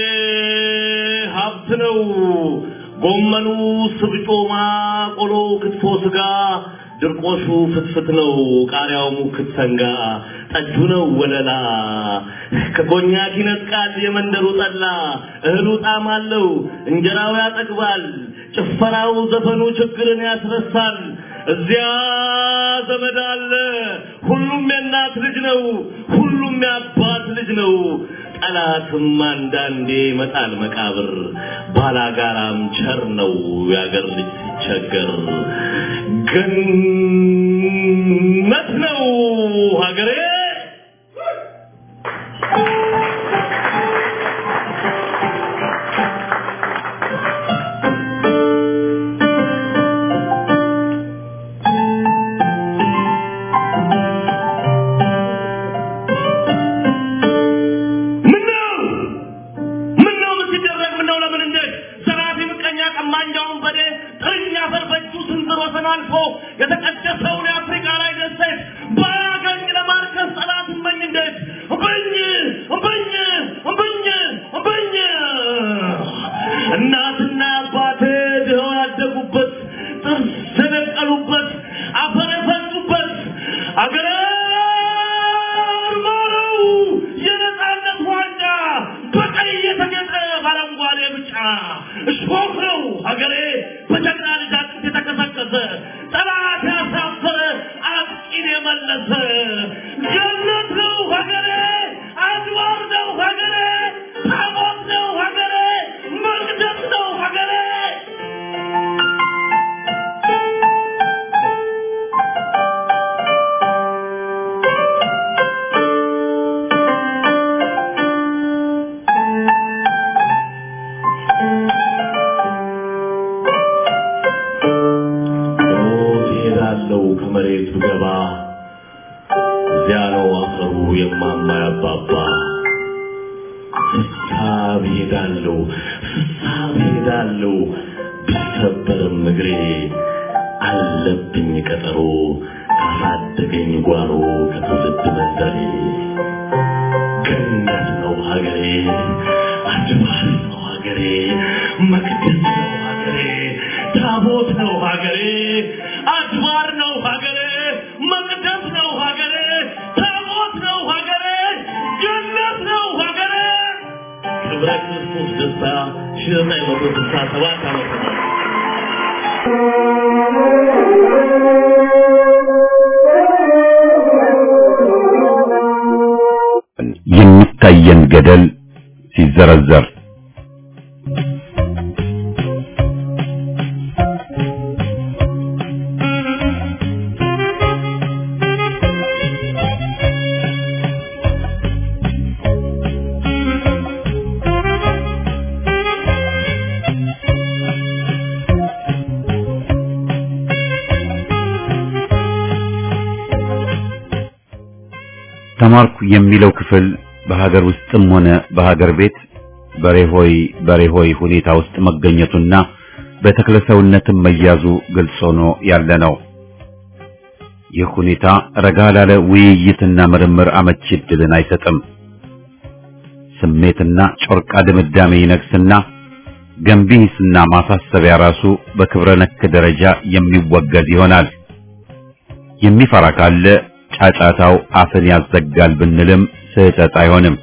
ሀብት ነው። ጎመኑ፣ ስብጮማ፣ ቆሎ፣ ክትፎ፣ ስጋ፣ ድርቆሹ ፍትፍት ነው። ቃሪያው ሙክት ሰንጋ፣ ጠጁ ነው ወለላ። ከኮኛክ ይነጥቃል የመንደሩ ጠላ። እህሉ ጣዕም አለው፣ እንጀራው ያጠግባል። ጭፈራው፣ ዘፈኑ ችግርን ያስረሳል። እዚያ ዘመድ አለ። ሁሉም የእናት ልጅ ነው። ሁሉም የአባት ልጅ ነው። ጠላትም አንዳንዴ መጣል መቃብር ባላጋራም ቸር ነው ያገር ልጅ ሲቸገር ገነት ነው ሀገሬ አልፎ የተቀደሰውን የአፍሪካ ላይ ደሴት ባያገኝ ለማርከስ ጠላት እመኝ እንዴት እምብኝ እምብኝ እምብኝ እምብኝ እናትና አባቴ ድኸው ያደጉበት ጥርስ የነቀሉበት አፈር የፈጩበት አገሬ ማረው የነፃነት ዋንጫ በቀይ የተጌጠ በአረንጓዴ ብጫ እሾህ ነው ሀገሬ በጀግና ልጅ አጥንት የተከሰከሰ ጠላት ያሳፈረ አጥቂን የመለሰ ገነት ነው ሀገሬ አድዋር ነው ሀገሬ ታቦት ነው ሀገሬ መቅደስ ነው ሀገሬ ሞት እሄዳለሁ ከመሬት ብገባ እዚያ ነው አፈሩ የማማ ያባባ ፍሳብ እሄዳለሁ ፍሳብ እሄዳለሁ ቢሰበርም እግሬ አለብኝ ቀጠሮ ካሳደገኝ ጓሮ ከትውልድ መንደሬ ገነት ነው ሀገሬ አድባር ነው ሀገሬ መቅደስ ነው ሀገሬ ታቦት ነው ሀገሬ አድባር ነው ሀገሬ መቅደስ ነው ሀገሬ ታቦት ነው ሀገሬ ገነት ነው ሀገሬ ክብረ ክርስቶስ ደስታ ሺህ ዘጠኝ መቶ ስልሳ ሰባት ዓመተ ምህረት የሚታየን ገደል ሲዘረዘር ተማርኩ የሚለው ክፍል በሀገር ውስጥም ሆነ በሀገር ቤት በሬሆይ በሬሆይ ሁኔታ ውስጥ መገኘቱና በተክለሰውነትም መያዙ ግልጽ ሆኖ ያለ ነው። ይህ ሁኔታ ረጋ ላለ ውይይትና ምርምር አመቺ ዕድልን አይሰጥም። ስሜትና ጮርቃ ድምዳሜ ይነግስና ገንቢ ሂስና ማሳሰቢያ ራሱ በክብረ ነክ ደረጃ የሚወገዝ ይሆናል። የሚፈራ ካለ ጫጫታው አፍን ያዘጋል ብንልም ስህተት አይሆንም።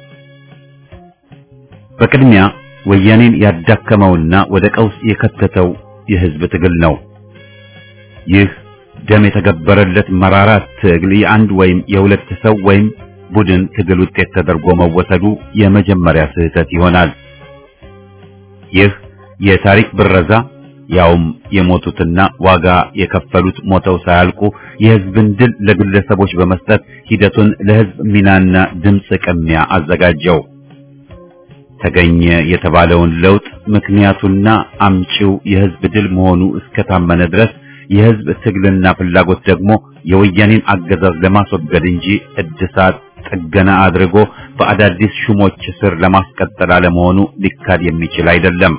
በቅድሚያ ወያኔን ያዳከመውና ወደ ቀውስ የከተተው የህዝብ ትግል ነው። ይህ ደም የተገበረለት መራራ ትግል የአንድ ወይም የሁለት ሰው ወይም ቡድን ትግል ውጤት ተደርጎ መወሰዱ የመጀመሪያ ስህተት ይሆናል። ይህ የታሪክ ብረዛ ያውም የሞቱትና ዋጋ የከፈሉት ሞተው ሳያልቁ የህዝብን ድል ለግለሰቦች በመስጠት ሂደቱን ለህዝብ ሚናና ድምፅ ቅሚያ አዘጋጀው። ተገኘ የተባለውን ለውጥ ምክንያቱና አምጪው የህዝብ ድል መሆኑ እስከታመነ ድረስ የህዝብ ትግልና ፍላጎት ደግሞ የወያኔን አገዛዝ ለማስወገድ እንጂ እድሳት ጥገና አድርጎ በአዳዲስ ሹሞች ስር ለማስቀጠል አለመሆኑ ሊካድ የሚችል አይደለም።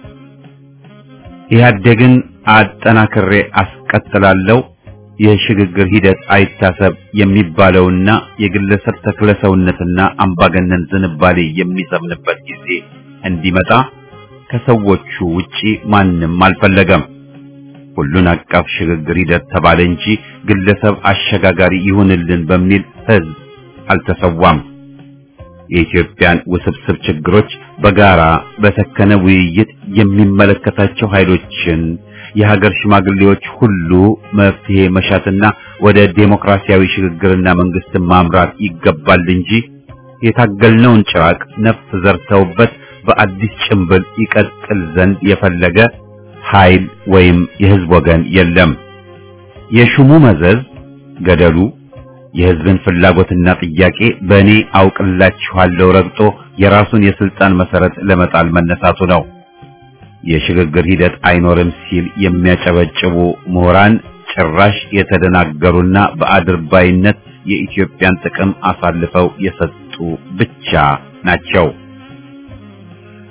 ኢህአዴግን አጠናክሬ አስቀጥላለሁ የሽግግር ሂደት አይታሰብ የሚባለውና የግለሰብ ተክለሰውነትና አምባገነን ዝንባሌ የሚሰምንበት ጊዜ እንዲመጣ ከሰዎቹ ውጪ ማንም አልፈለገም። ሁሉን አቀፍ ሽግግር ሂደት ተባለ እንጂ ግለሰብ አሸጋጋሪ ይሁንልን በሚል ህዝብ አልተሰዋም። የኢትዮጵያን ውስብስብ ችግሮች በጋራ በሰከነ ውይይት የሚመለከታቸው ኃይሎችን የሀገር ሽማግሌዎች ሁሉ መፍትሄ መሻትና ወደ ዴሞክራሲያዊ ሽግግርና መንግስትን ማምራት ይገባል እንጂ የታገልነውን ጭራቅ ነፍስ ዘርተውበት በአዲስ ጭንብል ይቀጥል ዘንድ የፈለገ ኃይል ወይም የህዝብ ወገን የለም። የሹሙ መዘዝ ገደሉ የህዝብን ፍላጎትና ጥያቄ በእኔ አውቅላችኋለሁ ረግጦ የራሱን የስልጣን መሰረት ለመጣል መነሳቱ ነው። የሽግግር ሂደት አይኖርም ሲል የሚያጨበጭቡ ምሁራን ጭራሽ የተደናገሩና በአድርባይነት የኢትዮጵያን ጥቅም አሳልፈው የሰጡ ብቻ ናቸው።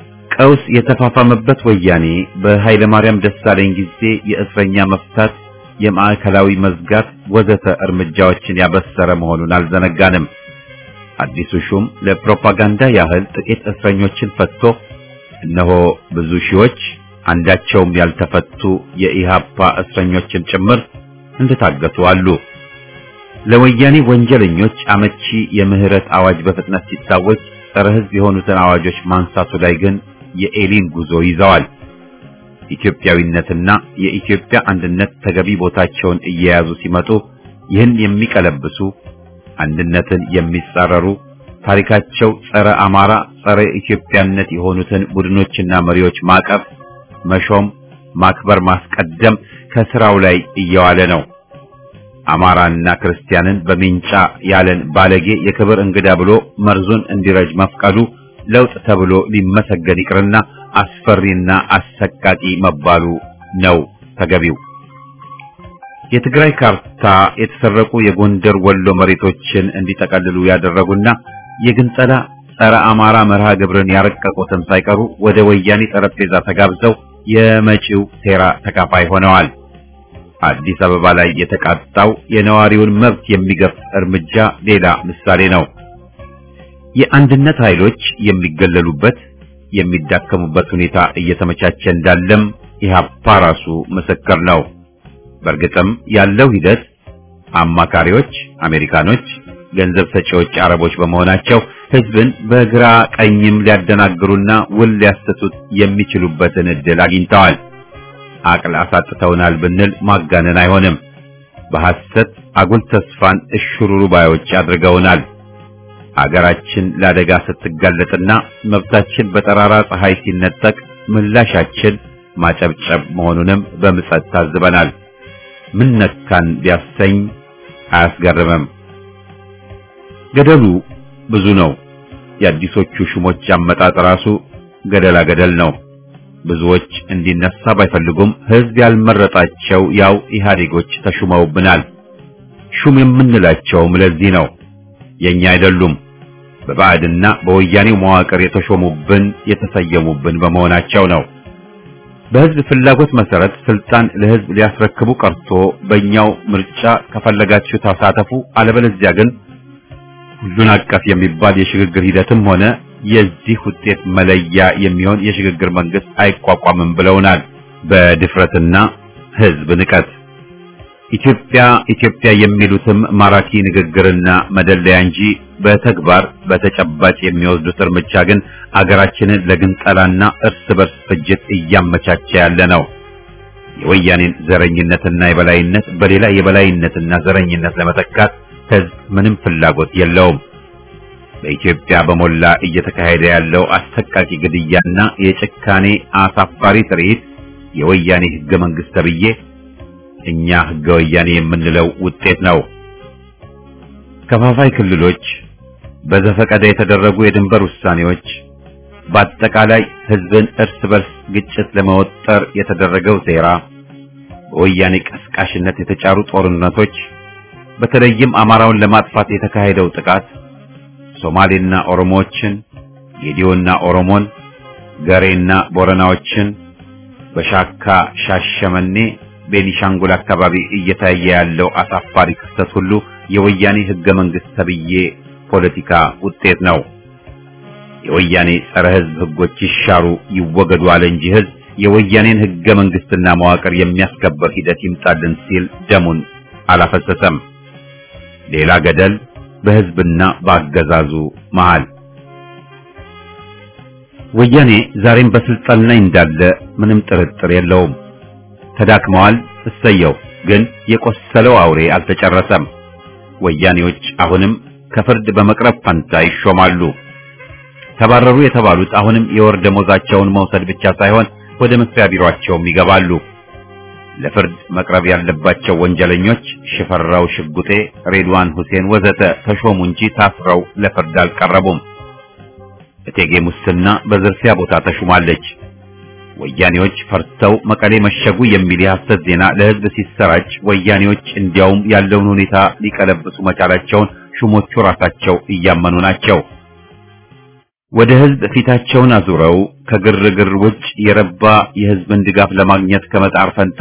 ቀውስ የተፋፋመበት ወያኔ በኃይለ ማርያም ደሳለኝ ጊዜ የእስረኛ መፍታት የማዕከላዊ መዝጋት ወዘተ እርምጃዎችን ያበሰረ መሆኑን አልዘነጋንም። አዲሱ ሹም ለፕሮፓጋንዳ ያህል ጥቂት እስረኞችን ፈትቶ እነሆ ብዙ ሺዎች አንዳቸውም ያልተፈቱ የኢሃፓ እስረኞችን ጭምር እንደታገቱ አሉ። ለወያኔ ወንጀለኞች አመቺ የምህረት አዋጅ በፍጥነት ሲታወጅ ጸረ ሕዝብ የሆኑትን አዋጆች ማንሳቱ ላይ ግን የኤሊን ጉዞ ይዘዋል። ኢትዮጵያዊነትና የኢትዮጵያ አንድነት ተገቢ ቦታቸውን እየያዙ ሲመጡ ይህን የሚቀለብሱ አንድነትን የሚጻረሩ ታሪካቸው ጸረ አማራ፣ ጸረ ኢትዮጵያነት የሆኑትን ቡድኖችና መሪዎች ማቀፍ፣ መሾም፣ ማክበር፣ ማስቀደም ከስራው ላይ እየዋለ ነው። አማራና ክርስቲያንን በሚንጫ ያለን ባለጌ የክብር እንግዳ ብሎ መርዙን እንዲረጅ መፍቀዱ ለውጥ ተብሎ ሊመሰገን ይቅርና አስፈሪና አሰቃቂ መባሉ ነው ተገቢው። የትግራይ ካርታ የተሰረቁ የጎንደር ወሎ መሬቶችን እንዲጠቀልሉ ያደረጉና የግንጸላ ጸረ አማራ መርሃ ግብርን ያረቀቁትን ሳይቀሩ ወደ ወያኔ ጠረጴዛ ተጋብዘው የመጪው ሴራ ተካፋይ ሆነዋል። አዲስ አበባ ላይ የተቃጣው የነዋሪውን መብት የሚገፍ እርምጃ ሌላ ምሳሌ ነው። የአንድነት ኃይሎች የሚገለሉበት የሚዳከሙበት ሁኔታ እየተመቻቸ እንዳለም ኢህአፓ ራሱ ምስክር ነው። በእርግጥም ያለው ሂደት አማካሪዎች አሜሪካኖች፣ ገንዘብ ሰጪዎች አረቦች በመሆናቸው ህዝብን በግራ ቀኝም ሊያደናግሩና ውል ሊያሰቱት የሚችሉበትን እድል አግኝተዋል። አቅል አሳጥተውናል ብንል ማጋነን አይሆንም። በሐሰት አጉል ተስፋን እሽሩሩ ባዮች አድርገውናል። አገራችን ለአደጋ ስትጋለጥና መብታችን በጠራራ ፀሐይ ሲነጠቅ ምላሻችን ማጨብጨብ መሆኑንም በምጸት ታዝበናል። ምን ነካን ቢያሰኝ አያስገርምም። ገደሉ ብዙ ነው። የአዲሶቹ ሹሞች አመጣጥ ራሱ ገደላ ገደል ነው። ብዙዎች እንዲነሳ ባይፈልጉም ህዝብ ያልመረጣቸው ያው ኢህአዴጎች ተሹመውብናል። ሹም የምንላቸውም ለዚህ ነው። የኛ አይደሉም። በባዕድና በወያኔው መዋቅር የተሾሙብን የተሰየሙብን በመሆናቸው ነው። በህዝብ ፍላጎት መሰረት ስልጣን ለህዝብ ሊያስረክቡ ቀርቶ በእኛው ምርጫ ከፈለጋችሁ ተሳተፉ፣ አለበለዚያ ግን ሁሉን አቀፍ የሚባል የሽግግር ሂደትም ሆነ የዚህ ውጤት መለያ የሚሆን የሽግግር መንግስት አይቋቋምም ብለውናል። በድፍረትና ህዝብ ንቀት ኢትዮጵያ ኢትዮጵያ የሚሉትም ማራኪ ንግግርና መደለያ እንጂ በተግባር በተጨባጭ የሚወስዱት እርምጃ ግን አገራችንን ለግንጠላና እርስ በርስ ፍጅት እያመቻቸ ያለ ነው። የወያኔን ዘረኝነትና የበላይነት በሌላ የበላይነትና ዘረኝነት ለመተካት ህዝብ ምንም ፍላጎት የለውም። በኢትዮጵያ በሞላ እየተካሄደ ያለው አሰቃቂ ግድያና የጭካኔ አሳፋሪ ትርኢት የወያኔ ህገ መንግስት ተብዬ እኛ ህገ ወያኔ የምንለው ውጤት ነው። ከፋፋይ ክልሎች፣ በዘፈቀደ የተደረጉ የድንበር ውሳኔዎች፣ በአጠቃላይ ህዝብን እርስ በርስ ግጭት ለመወጠር የተደረገው ሴራ፣ በወያኔ ቀስቃሽነት የተጫሩ ጦርነቶች፣ በተለይም አማራውን ለማጥፋት የተካሄደው ጥቃት ሶማሌና ኦሮሞዎችን፣ ጌዲዮና ኦሮሞን፣ ገሬና ቦረናዎችን በሻካ ሻሸመኔ ቤኒሻንጉል አካባቢ እየታየ ያለው አሳፋሪ ክስተት ሁሉ የወያኔ ህገ መንግስት ተብዬ ፖለቲካ ውጤት ነው። የወያኔ ጸረ ህዝብ ህጎች ይሻሩ ይወገዱ አለ እንጂ ህዝብ የወያኔን ህገ መንግስትና መዋቅር የሚያስከበር ሂደት ይምጣልን ሲል ደሙን አላፈሰሰም። ሌላ ገደል በህዝብና በአገዛዙ መሃል። ወያኔ ዛሬም በስልጣን ላይ እንዳለ ምንም ጥርጥር የለውም። ተዳክመዋል። እሰየው። ግን የቆሰለው አውሬ አልተጨረሰም። ወያኔዎች አሁንም ከፍርድ በመቅረብ ፈንታ ይሾማሉ። ተባረሩ የተባሉት አሁንም የወር ደሞዛቸውን መውሰድ ብቻ ሳይሆን ወደ መስሪያ ቢሮአቸውም ይገባሉ። ለፍርድ መቅረብ ያለባቸው ወንጀለኞች ሽፈራው ሽጉጤ፣ ሬድዋን ሁሴን ወዘተ ተሾሙ እንጂ ታስረው ለፍርድ አልቀረቡም። እቴጌ ሙስና በዝርፊያ ቦታ ተሹማለች። ወያኔዎች ፈርተው መቀሌ መሸጉ የሚል የሐሰት ዜና ለህዝብ ሲሰራጭ ወያኔዎች እንዲያውም ያለውን ሁኔታ ሊቀለብሱ መቻላቸውን ሹሞቹ ራሳቸው እያመኑ ናቸው። ወደ ህዝብ ፊታቸውን አዙረው ከግርግር ውጭ የረባ የህዝብን ድጋፍ ለማግኘት ከመጣር ፈንታ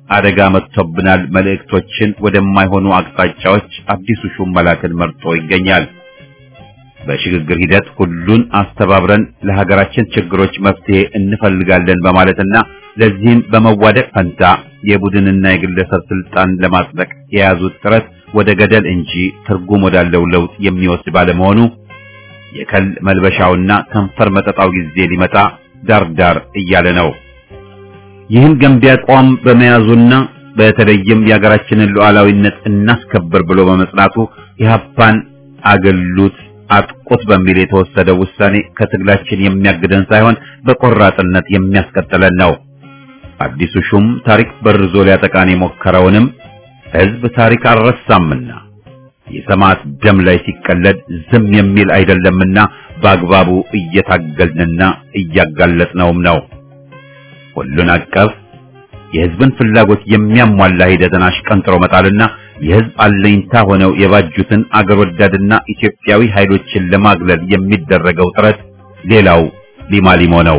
አደጋ መጥቶብናል መልእክቶችን ወደማይሆኑ አቅጣጫዎች አዲሱ ሹም መላክን መርጦ ይገኛል። በሽግግር ሂደት ሁሉን አስተባብረን ለሀገራችን ችግሮች መፍትሄ እንፈልጋለን በማለትና ለዚህም በመዋደቅ ፈንታ የቡድንና የግለሰብ ስልጣን ለማጽደቅ የያዙት ጥረት ወደ ገደል እንጂ ትርጉም ወዳለው ለውጥ የሚወስድ ባለመሆኑ የከል መልበሻውና ከንፈር መጠጣው ጊዜ ሊመጣ ዳርዳር እያለ ነው። ይህን ገንቢ አቋም በመያዙና በተለይም የሀገራችንን ሉዓላዊነት እናስከብር ብሎ በመጽናቱ ኢህአፓን አገሉት አጥቁት በሚል የተወሰደው ውሳኔ ከትግላችን የሚያግደን ሳይሆን በቆራጥነት የሚያስቀጥለን ነው። አዲሱ ሹም ታሪክ በርዞ ሊያጠቃን የሞከረውንም ህዝብ ታሪክ አልረሳምና የሰማዕት ደም ላይ ሲቀለድ ዝም የሚል አይደለምና በአግባቡ እየታገልንና እያጋለጥነውም ነው። ሁሉን አቀፍ የህዝብን ፍላጎት የሚያሟላ ሂደትን አሽቀንጥሮ መጣልና የህዝብ አለኝታ ሆነው የባጁትን አገር ወዳድና ኢትዮጵያዊ ኃይሎችን ለማግለል የሚደረገው ጥረት ሌላው ሊማሊሞ ነው።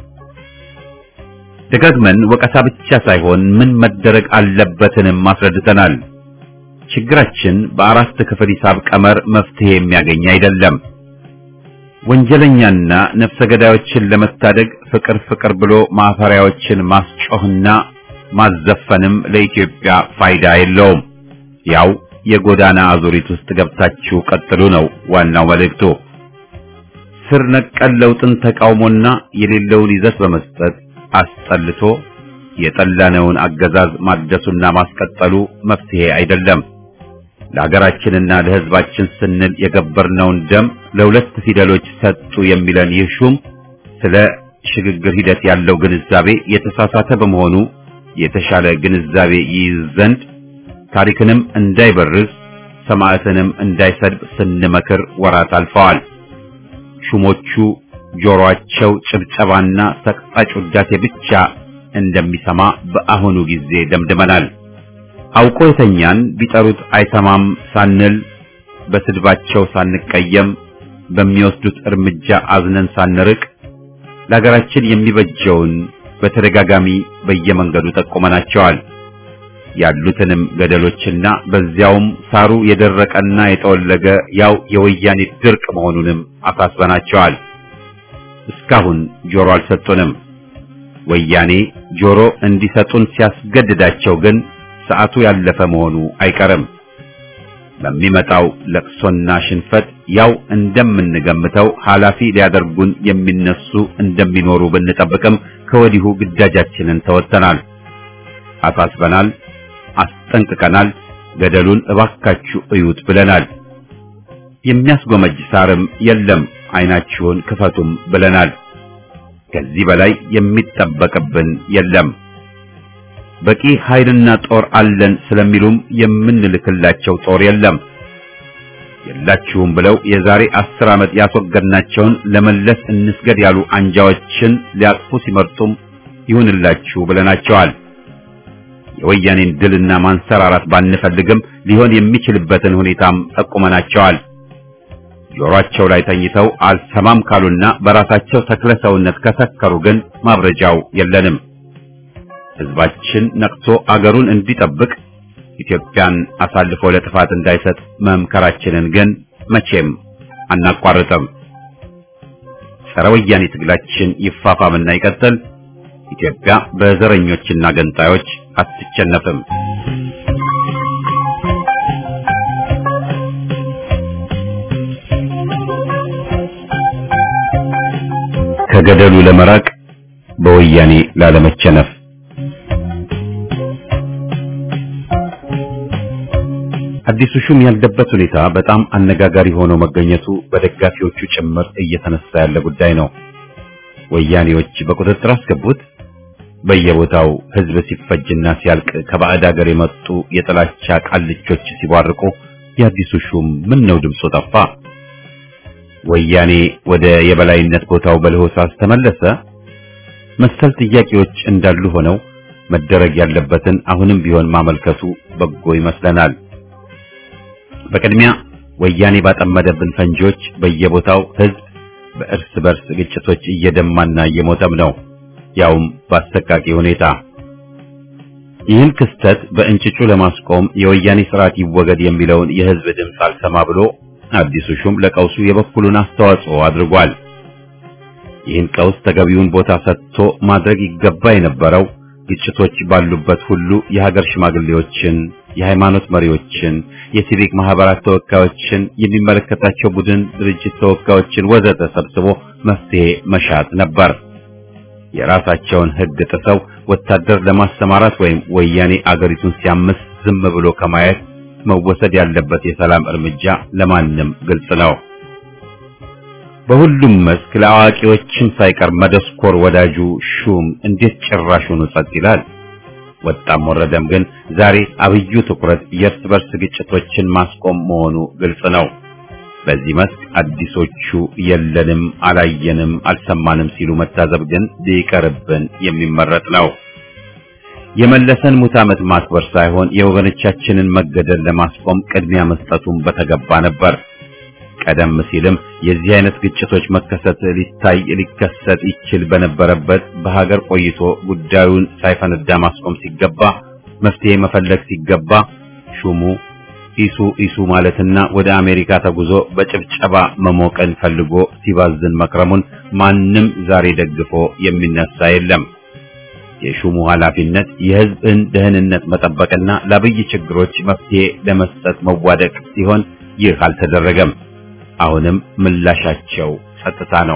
ደጋግመን ወቀሳ ብቻ ሳይሆን ምን መደረግ አለበትንም አስረድተናል። ችግራችን በአራት ክፍል ሂሳብ ቀመር መፍትሄ የሚያገኝ አይደለም። ወንጀለኛና ነፍሰ ገዳዮችን ለመታደግ ፍቅር ፍቅር ብሎ ማፈሪያዎችን ማስጮህና ማዘፈንም ለኢትዮጵያ ፋይዳ የለውም። ያው የጎዳና አዙሪት ውስጥ ገብታችሁ ቀጥሉ ነው ዋናው መልእክቱ። ስር ነቀል ለውጥን ተቃውሞና የሌለውን ይዘት በመስጠት አስጠልቶ የጠላነውን አገዛዝ ማደሱና ማስቀጠሉ መፍትሄ አይደለም። ለሀገራችንና ለሕዝባችን ስንል የገበርነውን ደም ለሁለት ፊደሎች ሰጡ የሚለን ይህ ሹም ስለ ሽግግር ሂደት ያለው ግንዛቤ የተሳሳተ በመሆኑ የተሻለ ግንዛቤ ይይዝ ዘንድ ታሪክንም እንዳይበርዝ ሰማዕትንም እንዳይሰድብ ስንመክር ወራት አልፈዋል። ሹሞቹ ጆሮአቸው ጭብጨባና ሰቅጣጭ ውዳሴ ብቻ እንደሚሰማ በአሁኑ ጊዜ ደምድመናል። አውቆ የተኛን ቢጠሩት አይሰማም ሳንል በስድባቸው ሳንቀየም በሚወስዱት እርምጃ አዝነን ሳንርቅ ለሀገራችን የሚበጀውን በተደጋጋሚ በየመንገዱ ጠቁመናቸዋል። ያሉትንም ገደሎችና በዚያውም ሳሩ የደረቀና የጠወለገ ያው የወያኔ ድርቅ መሆኑንም አሳስበናቸዋል። እስካሁን ጆሮ አልሰጡንም። ወያኔ ጆሮ እንዲሰጡን ሲያስገድዳቸው ግን ሰዓቱ ያለፈ መሆኑ አይቀርም። በሚመጣው ለቅሶና ሽንፈት ያው እንደምንገምተው ኃላፊ ሊያደርጉን የሚነሱ እንደሚኖሩ ብንጠብቅም ከወዲሁ ግዳጃችንን ተወጥተናል፣ አሳስበናል፣ አስጠንቅቀናል። ገደሉን እባካችሁ እዩት ብለናል። የሚያስጎመጅ ሳርም የለም፣ አይናችሁን ክፈቱም ብለናል። ከዚህ በላይ የሚጠበቅብን የለም። በቂ ኃይልና ጦር አለን ስለሚሉም የምንልክላቸው ጦር የለም። የላችሁም ብለው የዛሬ አስር ዓመት ያስወገድናቸውን ለመለስ እንስገድ ያሉ አንጃዎችን ሊያቅፉ ሲመርጡም ይሁንላችሁ ብለናቸዋል። የወያኔን ድልና ማንሰራራት ባንፈልግም ሊሆን የሚችልበትን ሁኔታም ጠቁመናቸዋል። ጆሮአቸው ላይ ተኝተው አልሰማም ካሉና በራሳቸው ተክለ ሰውነት ከሰከሩ ግን ማብረጃው የለንም። ሕዝባችን ነቅቶ አገሩን እንዲጠብቅ ኢትዮጵያን አሳልፎ ለጥፋት እንዳይሰጥ መምከራችንን ግን መቼም አናቋርጥም። ጸረ ወያኔ ትግላችን ይፋፋምና ይቀጥል። ኢትዮጵያ በዘረኞችና ገንጣዮች አትቸነፍም። ከገደሉ ለመራቅ በወያኔ ላለመቸነፍ አዲሱ ሹም ያለበት ሁኔታ በጣም አነጋጋሪ ሆኖ መገኘቱ በደጋፊዎቹ ጭምር እየተነሳ ያለ ጉዳይ ነው። ወያኔዎች በቁጥጥር አስገቡት። በየቦታው ሕዝብ ሲፈጅና ሲያልቅ ከባዕድ ሀገር የመጡ የጥላቻ ቃልቾች ሲቧርቁ የአዲሱ ሹም ምን ነው ድምፁ ጠፋ? ወያኔ ወደ የበላይነት ቦታው በለሆሳስ ተመለሰ? መሰል ጥያቄዎች እንዳሉ ሆነው መደረግ ያለበትን አሁንም ቢሆን ማመልከቱ በጎ ይመስለናል። በቅድሚያ ወያኔ ባጠመደብን ፈንጂዎች በየቦታው ሕዝብ በእርስ በርስ ግጭቶች እየደማና እየሞተም ነው፣ ያውም በአሰቃቂ ሁኔታ። ይህን ክስተት በእንጭጩ ለማስቆም የወያኔ ስርዓት ይወገድ የሚለውን የህዝብ ድምፅ አልሰማ ብሎ አዲሱ ሹም ለቀውሱ የበኩሉን አስተዋጽኦ አድርጓል። ይህን ቀውስ ተገቢውን ቦታ ሰጥቶ ማድረግ ይገባ የነበረው ግጭቶች ባሉበት ሁሉ የሀገር ሽማግሌዎችን፣ የሃይማኖት መሪዎችን፣ የሲቪክ ማህበራት ተወካዮችን፣ የሚመለከታቸው ቡድን ድርጅት ተወካዮችን ወዘተ ሰብስቦ መፍትሄ መሻት ነበር። የራሳቸውን ህግ ጥሰው ወታደር ለማሰማራት ወይም ወያኔ አገሪቱን ሲያምስ ዝም ብሎ ከማየት መወሰድ ያለበት የሰላም እርምጃ ለማንም ግልጽ ነው። በሁሉም መስክ ለአዋቂዎችም ሳይቀር መደስኮር ወዳጁ ሹም እንዴት ጭራሹኑ ጸጥ ይላል? ወጣም ወረደም ግን ዛሬ አብዩ ትኩረት የእርስ በርስ ግጭቶችን ማስቆም መሆኑ ግልጽ ነው። በዚህ መስክ አዲሶቹ የለንም፣ አላየንም፣ አልሰማንም ሲሉ መታዘብ ግን ሊቀርብን የሚመረጥ ነው። የመለሰን ሙት ዓመት ማክበር ሳይሆን የወገኖቻችንን መገደል ለማስቆም ቅድሚያ መስጠቱን በተገባ ነበር። ቀደም ሲልም የዚህ አይነት ግጭቶች መከሰት ሊታይ ሊከሰት ይችል በነበረበት በሀገር ቆይቶ ጉዳዩን ሳይፈነዳ ማስቆም ሲገባ መፍትሄ መፈለግ ሲገባ ሹሙ ኢሱ ኢሱ ማለትና ወደ አሜሪካ ተጉዞ በጭብጨባ መሞቀን ፈልጎ ሲባዝን መክረሙን ማንም ዛሬ ደግፎ የሚነሳ የለም። የሹሙ ኃላፊነት የሕዝብን ደህንነት መጠበቅና ለአብይ ችግሮች መፍትሄ ለመስጠት መዋደቅ ሲሆን ይህ አልተደረገም። አሁንም ምላሻቸው ጸጥታ ነው።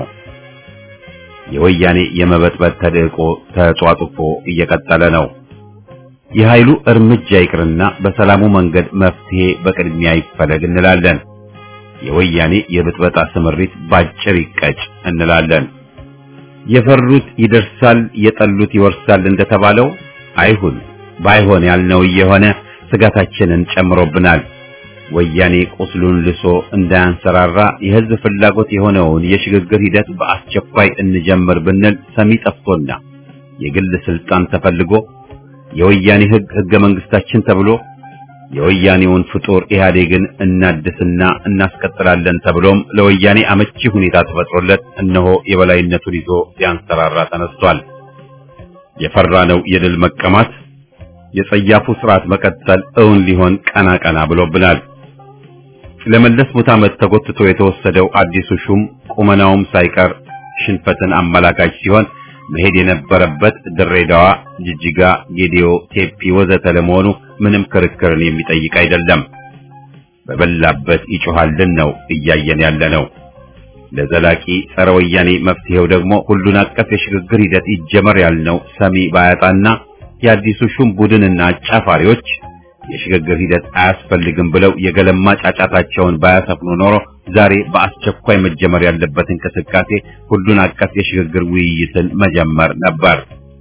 የወያኔ የመበጥበጥ ተልዕቆ ተጧጡፎ እየቀጠለ ነው። የኃይሉ እርምጃ ይቅርና በሰላሙ መንገድ መፍትሄ በቅድሚያ ይፈለግ እንላለን። የወያኔ የብጥበጣ ስምሪት ባጭር ይቀጭ እንላለን። የፈሩት ይደርሳል፣ የጠሉት ይወርሳል እንደተባለው አይሁን። ባይሆን ያልነው እየሆነ ስጋታችንን ጨምሮብናል። ወያኔ ቁስሉን ልሶ እንዳያንሰራራ የህዝብ ፍላጎት የሆነውን የሽግግር ሂደት በአስቸኳይ እንጀምር ብንል ሰሚ ጠፍቶና የግል ስልጣን ተፈልጎ የወያኔ ህግ ህገ መንግስታችን ተብሎ የወያኔውን ፍጡር ኢህአዴግን እናድስና እናስቀጥላለን ተብሎም ለወያኔ አመቺ ሁኔታ ተፈጥሮለት እነሆ የበላይነቱን ይዞ ሊያንሰራራ ተነስቷል። የፈራነው የድል መቀማት የጸያፉ ስርዓት መቀጠል እውን ሊሆን ቀና ቀና ብሎብናል። ለመለስ ሙት ዓመት ተጎትቶ የተወሰደው አዲሱ ሹም ቁመናውም ሳይቀር ሽንፈትን አመላካች ሲሆን መሄድ የነበረበት ድሬዳዋ፣ ጅጅጋ፣ ጌዲዮ፣ ቴፒ ወዘተ ለመሆኑ ምንም ክርክርን የሚጠይቅ አይደለም። በበላበት ይጮሃልን ነው እያየን ያለ ነው። ለዘላቂ ጸረ ወያኔ መፍትሄው ደግሞ ሁሉን አቀፍ የሽግግር ሂደት ይጀመር ያልነው ሰሚ ባያጣና የአዲሱ ሹም ቡድንና አጫፋሪዎች የሽግግር ሂደት አያስፈልግም ብለው የገለማ ጫጫታቸውን ባያሰፍኑ ኖሮ ዛሬ በአስቸኳይ መጀመር ያለበት እንቅስቃሴ ሁሉን አቀፍ የሽግግር ውይይትን መጀመር ነበር።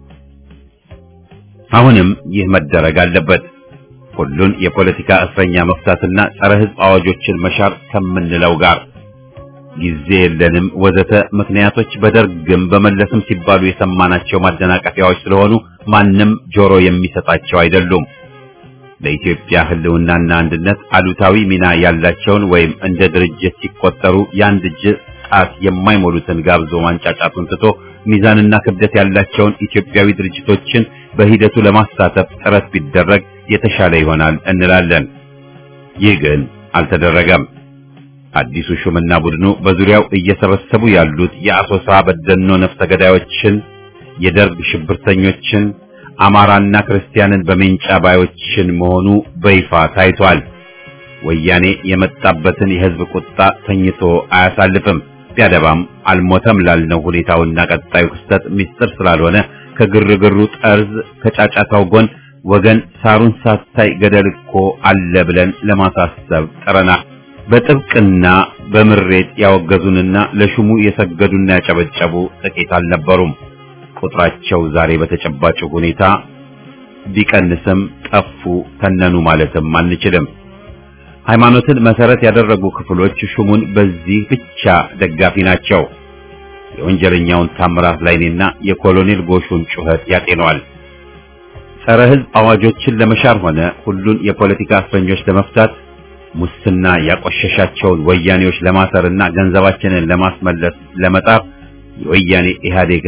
አሁንም ይህ መደረግ አለበት። ሁሉን የፖለቲካ እስረኛ መፍታትና ጸረ ሕዝብ አዋጆችን መሻር ከምንለው ጋር ጊዜ የለንም ወዘተ ምክንያቶች በደርግም በመለስም ሲባሉ የሰማናቸው ማደናቀፊያዎች ስለሆኑ ማንም ጆሮ የሚሰጣቸው አይደሉም። ለኢትዮጵያ ሕልውናና አንድነት አሉታዊ ሚና ያላቸውን ወይም እንደ ድርጅት ሲቆጠሩ የአንድ እጅ ጣት የማይሞሉትን ጋብዞ ማንጫጫቱን ትቶ ሚዛንና ክብደት ያላቸውን ኢትዮጵያዊ ድርጅቶችን በሂደቱ ለማሳተፍ ጥረት ቢደረግ የተሻለ ይሆናል እንላለን። ይህ ግን አልተደረገም። አዲሱ ሹምና ቡድኑ በዙሪያው እየሰበሰቡ ያሉት የአሶሳ በደኖ ነፍሰ ገዳዮችን፣ የደርግ ሽብርተኞችን፣ አማራና ክርስቲያንን በሜንጫ ባዮችን መሆኑ በይፋ ታይቷል። ወያኔ የመጣበትን የሕዝብ ቁጣ ተኝቶ አያሳልፍም። ቢያደባም አልሞተም ላልነው ሁኔታውና ቀጣዩ ክስተት ምስጢር ስላልሆነ ከግርግሩ ጠርዝ ከጫጫታው ጎን ወገን ሳሩን ሳታይ ገደል እኮ አለ ብለን ለማሳሰብ ጥረናል። በጥብቅና በምሬት ያወገዙንና ለሹሙ የሰገዱና ያጨበጨቡ ጥቂት አልነበሩም። ቁጥራቸው ዛሬ በተጨባጭ ሁኔታ ቢቀንስም ጠፉ፣ ተነኑ ማለትም አንችልም። ሃይማኖትን መሰረት ያደረጉ ክፍሎች ሹሙን በዚህ ብቻ ደጋፊ ናቸው። የወንጀለኛውን ታምራት ላይኔና የኮሎኔል ጎሹን ጩኸት ያጤነዋል። ጸረ ሕዝብ አዋጆችን ለመሻር ሆነ ሁሉን የፖለቲካ እስረኞች ለመፍታት ሙስና ያቆሸሻቸውን ወያኔዎች ለማሰርና ገንዘባችንን ለማስመለስ ለመጣር የወያኔ ኢህአዴግን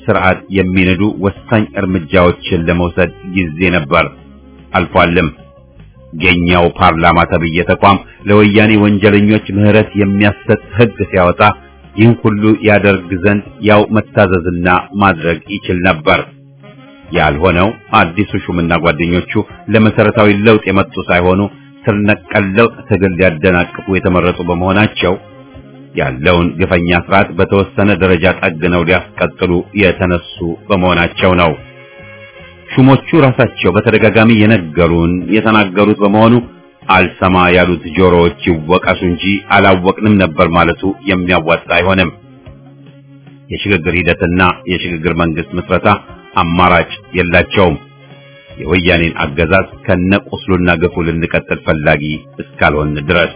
ስርዓት የሚነዱ ወሳኝ እርምጃዎችን ለመውሰድ ጊዜ ነበር፣ አልፏልም። የኛው ፓርላማ ተብዬ ተቋም ለወያኔ ወንጀለኞች ምህረት የሚያሰጥ ሕግ ሲያወጣ ይህን ሁሉ ያደርግ ዘንድ ያው መታዘዝና ማድረግ ይችል ነበር። ያልሆነው አዲሱ ሹምና ጓደኞቹ ለመሰረታዊ ለውጥ የመጡ ሳይሆኑ ስር ነቀል ለውጥ ትግል ሊያደናቅፉ የተመረጡ በመሆናቸው ያለውን ግፈኛ ስርዓት በተወሰነ ደረጃ ጠግነው ሊያስቀጥሉ የተነሱ በመሆናቸው ነው። ሹሞቹ ራሳቸው በተደጋጋሚ የነገሩን የተናገሩት በመሆኑ አልሰማ ያሉት ጆሮዎች ይወቀሱ እንጂ አላወቅንም ነበር ማለቱ የሚያዋጣ አይሆንም። የሽግግር ሂደትና የሽግግር መንግስት ምስረታ አማራጭ የላቸውም። የወያኔን አገዛዝ ከነቁስሉና ግፉ ልንቀጥል ፈላጊ እስካልሆን ድረስ።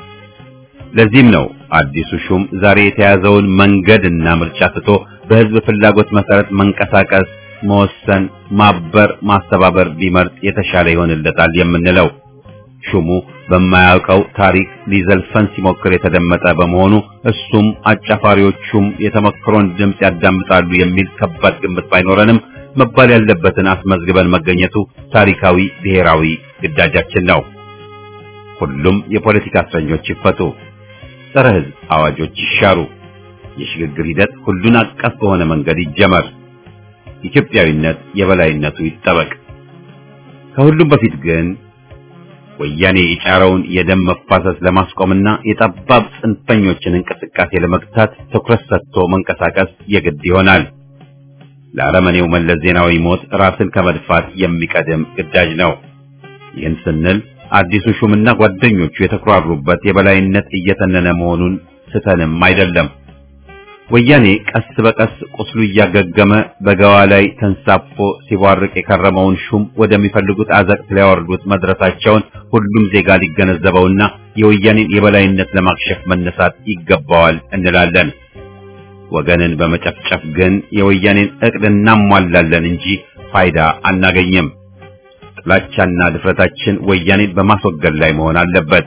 ለዚህም ነው አዲሱ ሹም ዛሬ የተያዘውን መንገድና ምርጫ ትቶ በህዝብ ፍላጎት መሰረት መንቀሳቀስ፣ መወሰን፣ ማበር፣ ማስተባበር ቢመርጥ የተሻለ ይሆንለታል የምንለው። ሹሙ በማያውቀው ታሪክ ሊዘልፈን ሲሞክር የተደመጠ በመሆኑ እሱም አጫፋሪዎቹም የተመክሮን ድምፅ ያዳምጣሉ የሚል ከባድ ግምት ባይኖረንም መባል ያለበትን አስመዝግበን መገኘቱ ታሪካዊ ብሔራዊ ግዳጃችን ነው። ሁሉም የፖለቲካ እስረኞች ይፈቱ፣ ጸረ ህዝብ አዋጆች ይሻሩ፣ የሽግግር ሂደት ሁሉን አቀፍ በሆነ መንገድ ይጀመር፣ ኢትዮጵያዊነት የበላይነቱ ይጠበቅ። ከሁሉም በፊት ግን ወያኔ የጫረውን የደም መፋሰስ ለማስቆምና የጠባብ ጽንፈኞችን እንቅስቃሴ ለመግታት ትኩረት ሰጥቶ መንቀሳቀስ የግድ ይሆናል። ለአረመኔው መለስ ዜናዊ ሞት ራስን ከመድፋት የሚቀድም ግዳጅ ነው። ይህን ስንል አዲሱ ሹምና ጓደኞቹ የተኩራሩበት የበላይነት እየተነነ መሆኑን ስተንም አይደለም። ወያኔ ቀስ በቀስ ቁስሉ እያገገመ በገዋ ላይ ተንሳፎ ሲቧርቅ የከረመውን ሹም ወደሚፈልጉት አዘቅት ሊያወርዱት መድረሳቸውን ሁሉም ዜጋ ሊገነዘበውና የወያኔን የበላይነት ለማክሸፍ መነሳት ይገባዋል እንላለን። ወገንን በመጨፍጨፍ ግን የወያኔን እቅድ እናሟላለን እንጂ ፋይዳ አናገኝም። ጥላቻና ድፍረታችን ወያኔን በማስወገድ ላይ መሆን አለበት።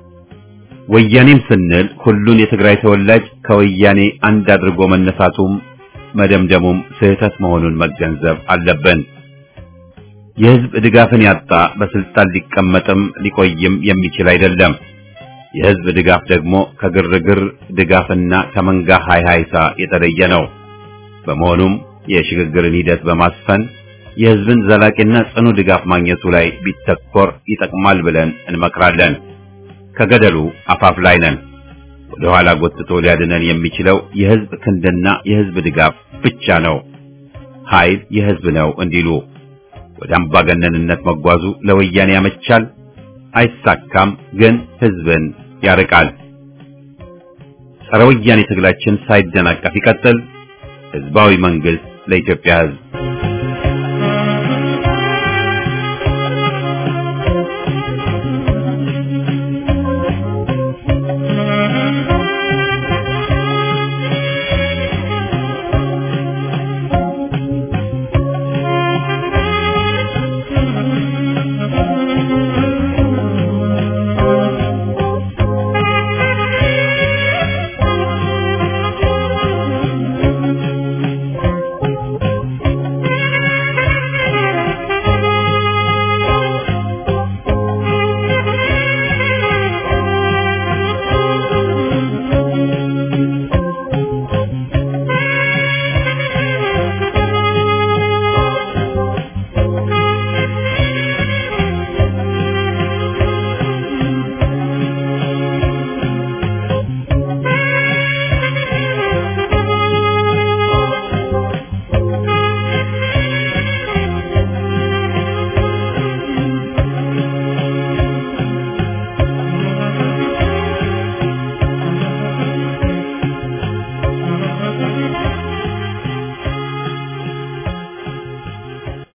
ወያኔም ስንል ሁሉን የትግራይ ተወላጅ ከወያኔ አንድ አድርጎ መነሳቱም መደምደሙም ስህተት መሆኑን መገንዘብ አለብን። የህዝብ ድጋፍን ያጣ በስልጣን ሊቀመጥም ሊቆይም የሚችል አይደለም። የህዝብ ድጋፍ ደግሞ ከግርግር ድጋፍና ከመንጋ ሃይሃይታ የተለየ ነው። በመሆኑም የሽግግርን ሂደት በማስፈን የህዝብን ዘላቂና ጽኑ ድጋፍ ማግኘቱ ላይ ቢተኮር ይጠቅማል ብለን እንመክራለን። ከገደሉ አፋፍ ላይ ነን። ወደ ኋላ ጎትቶ ሊያድነን የሚችለው የህዝብ ክንድና የህዝብ ድጋፍ ብቻ ነው። ኃይል የህዝብ ነው እንዲሉ ወደ አምባገነንነት መጓዙ ለወያኔ ያመቻል፣ አይሳካም፣ ግን ህዝብን ያርቃል። ጸረ ወያኔ ትግላችን ሳይደናቀፍ ይቀጥል። ህዝባዊ መንግስት ለኢትዮጵያ ህዝብ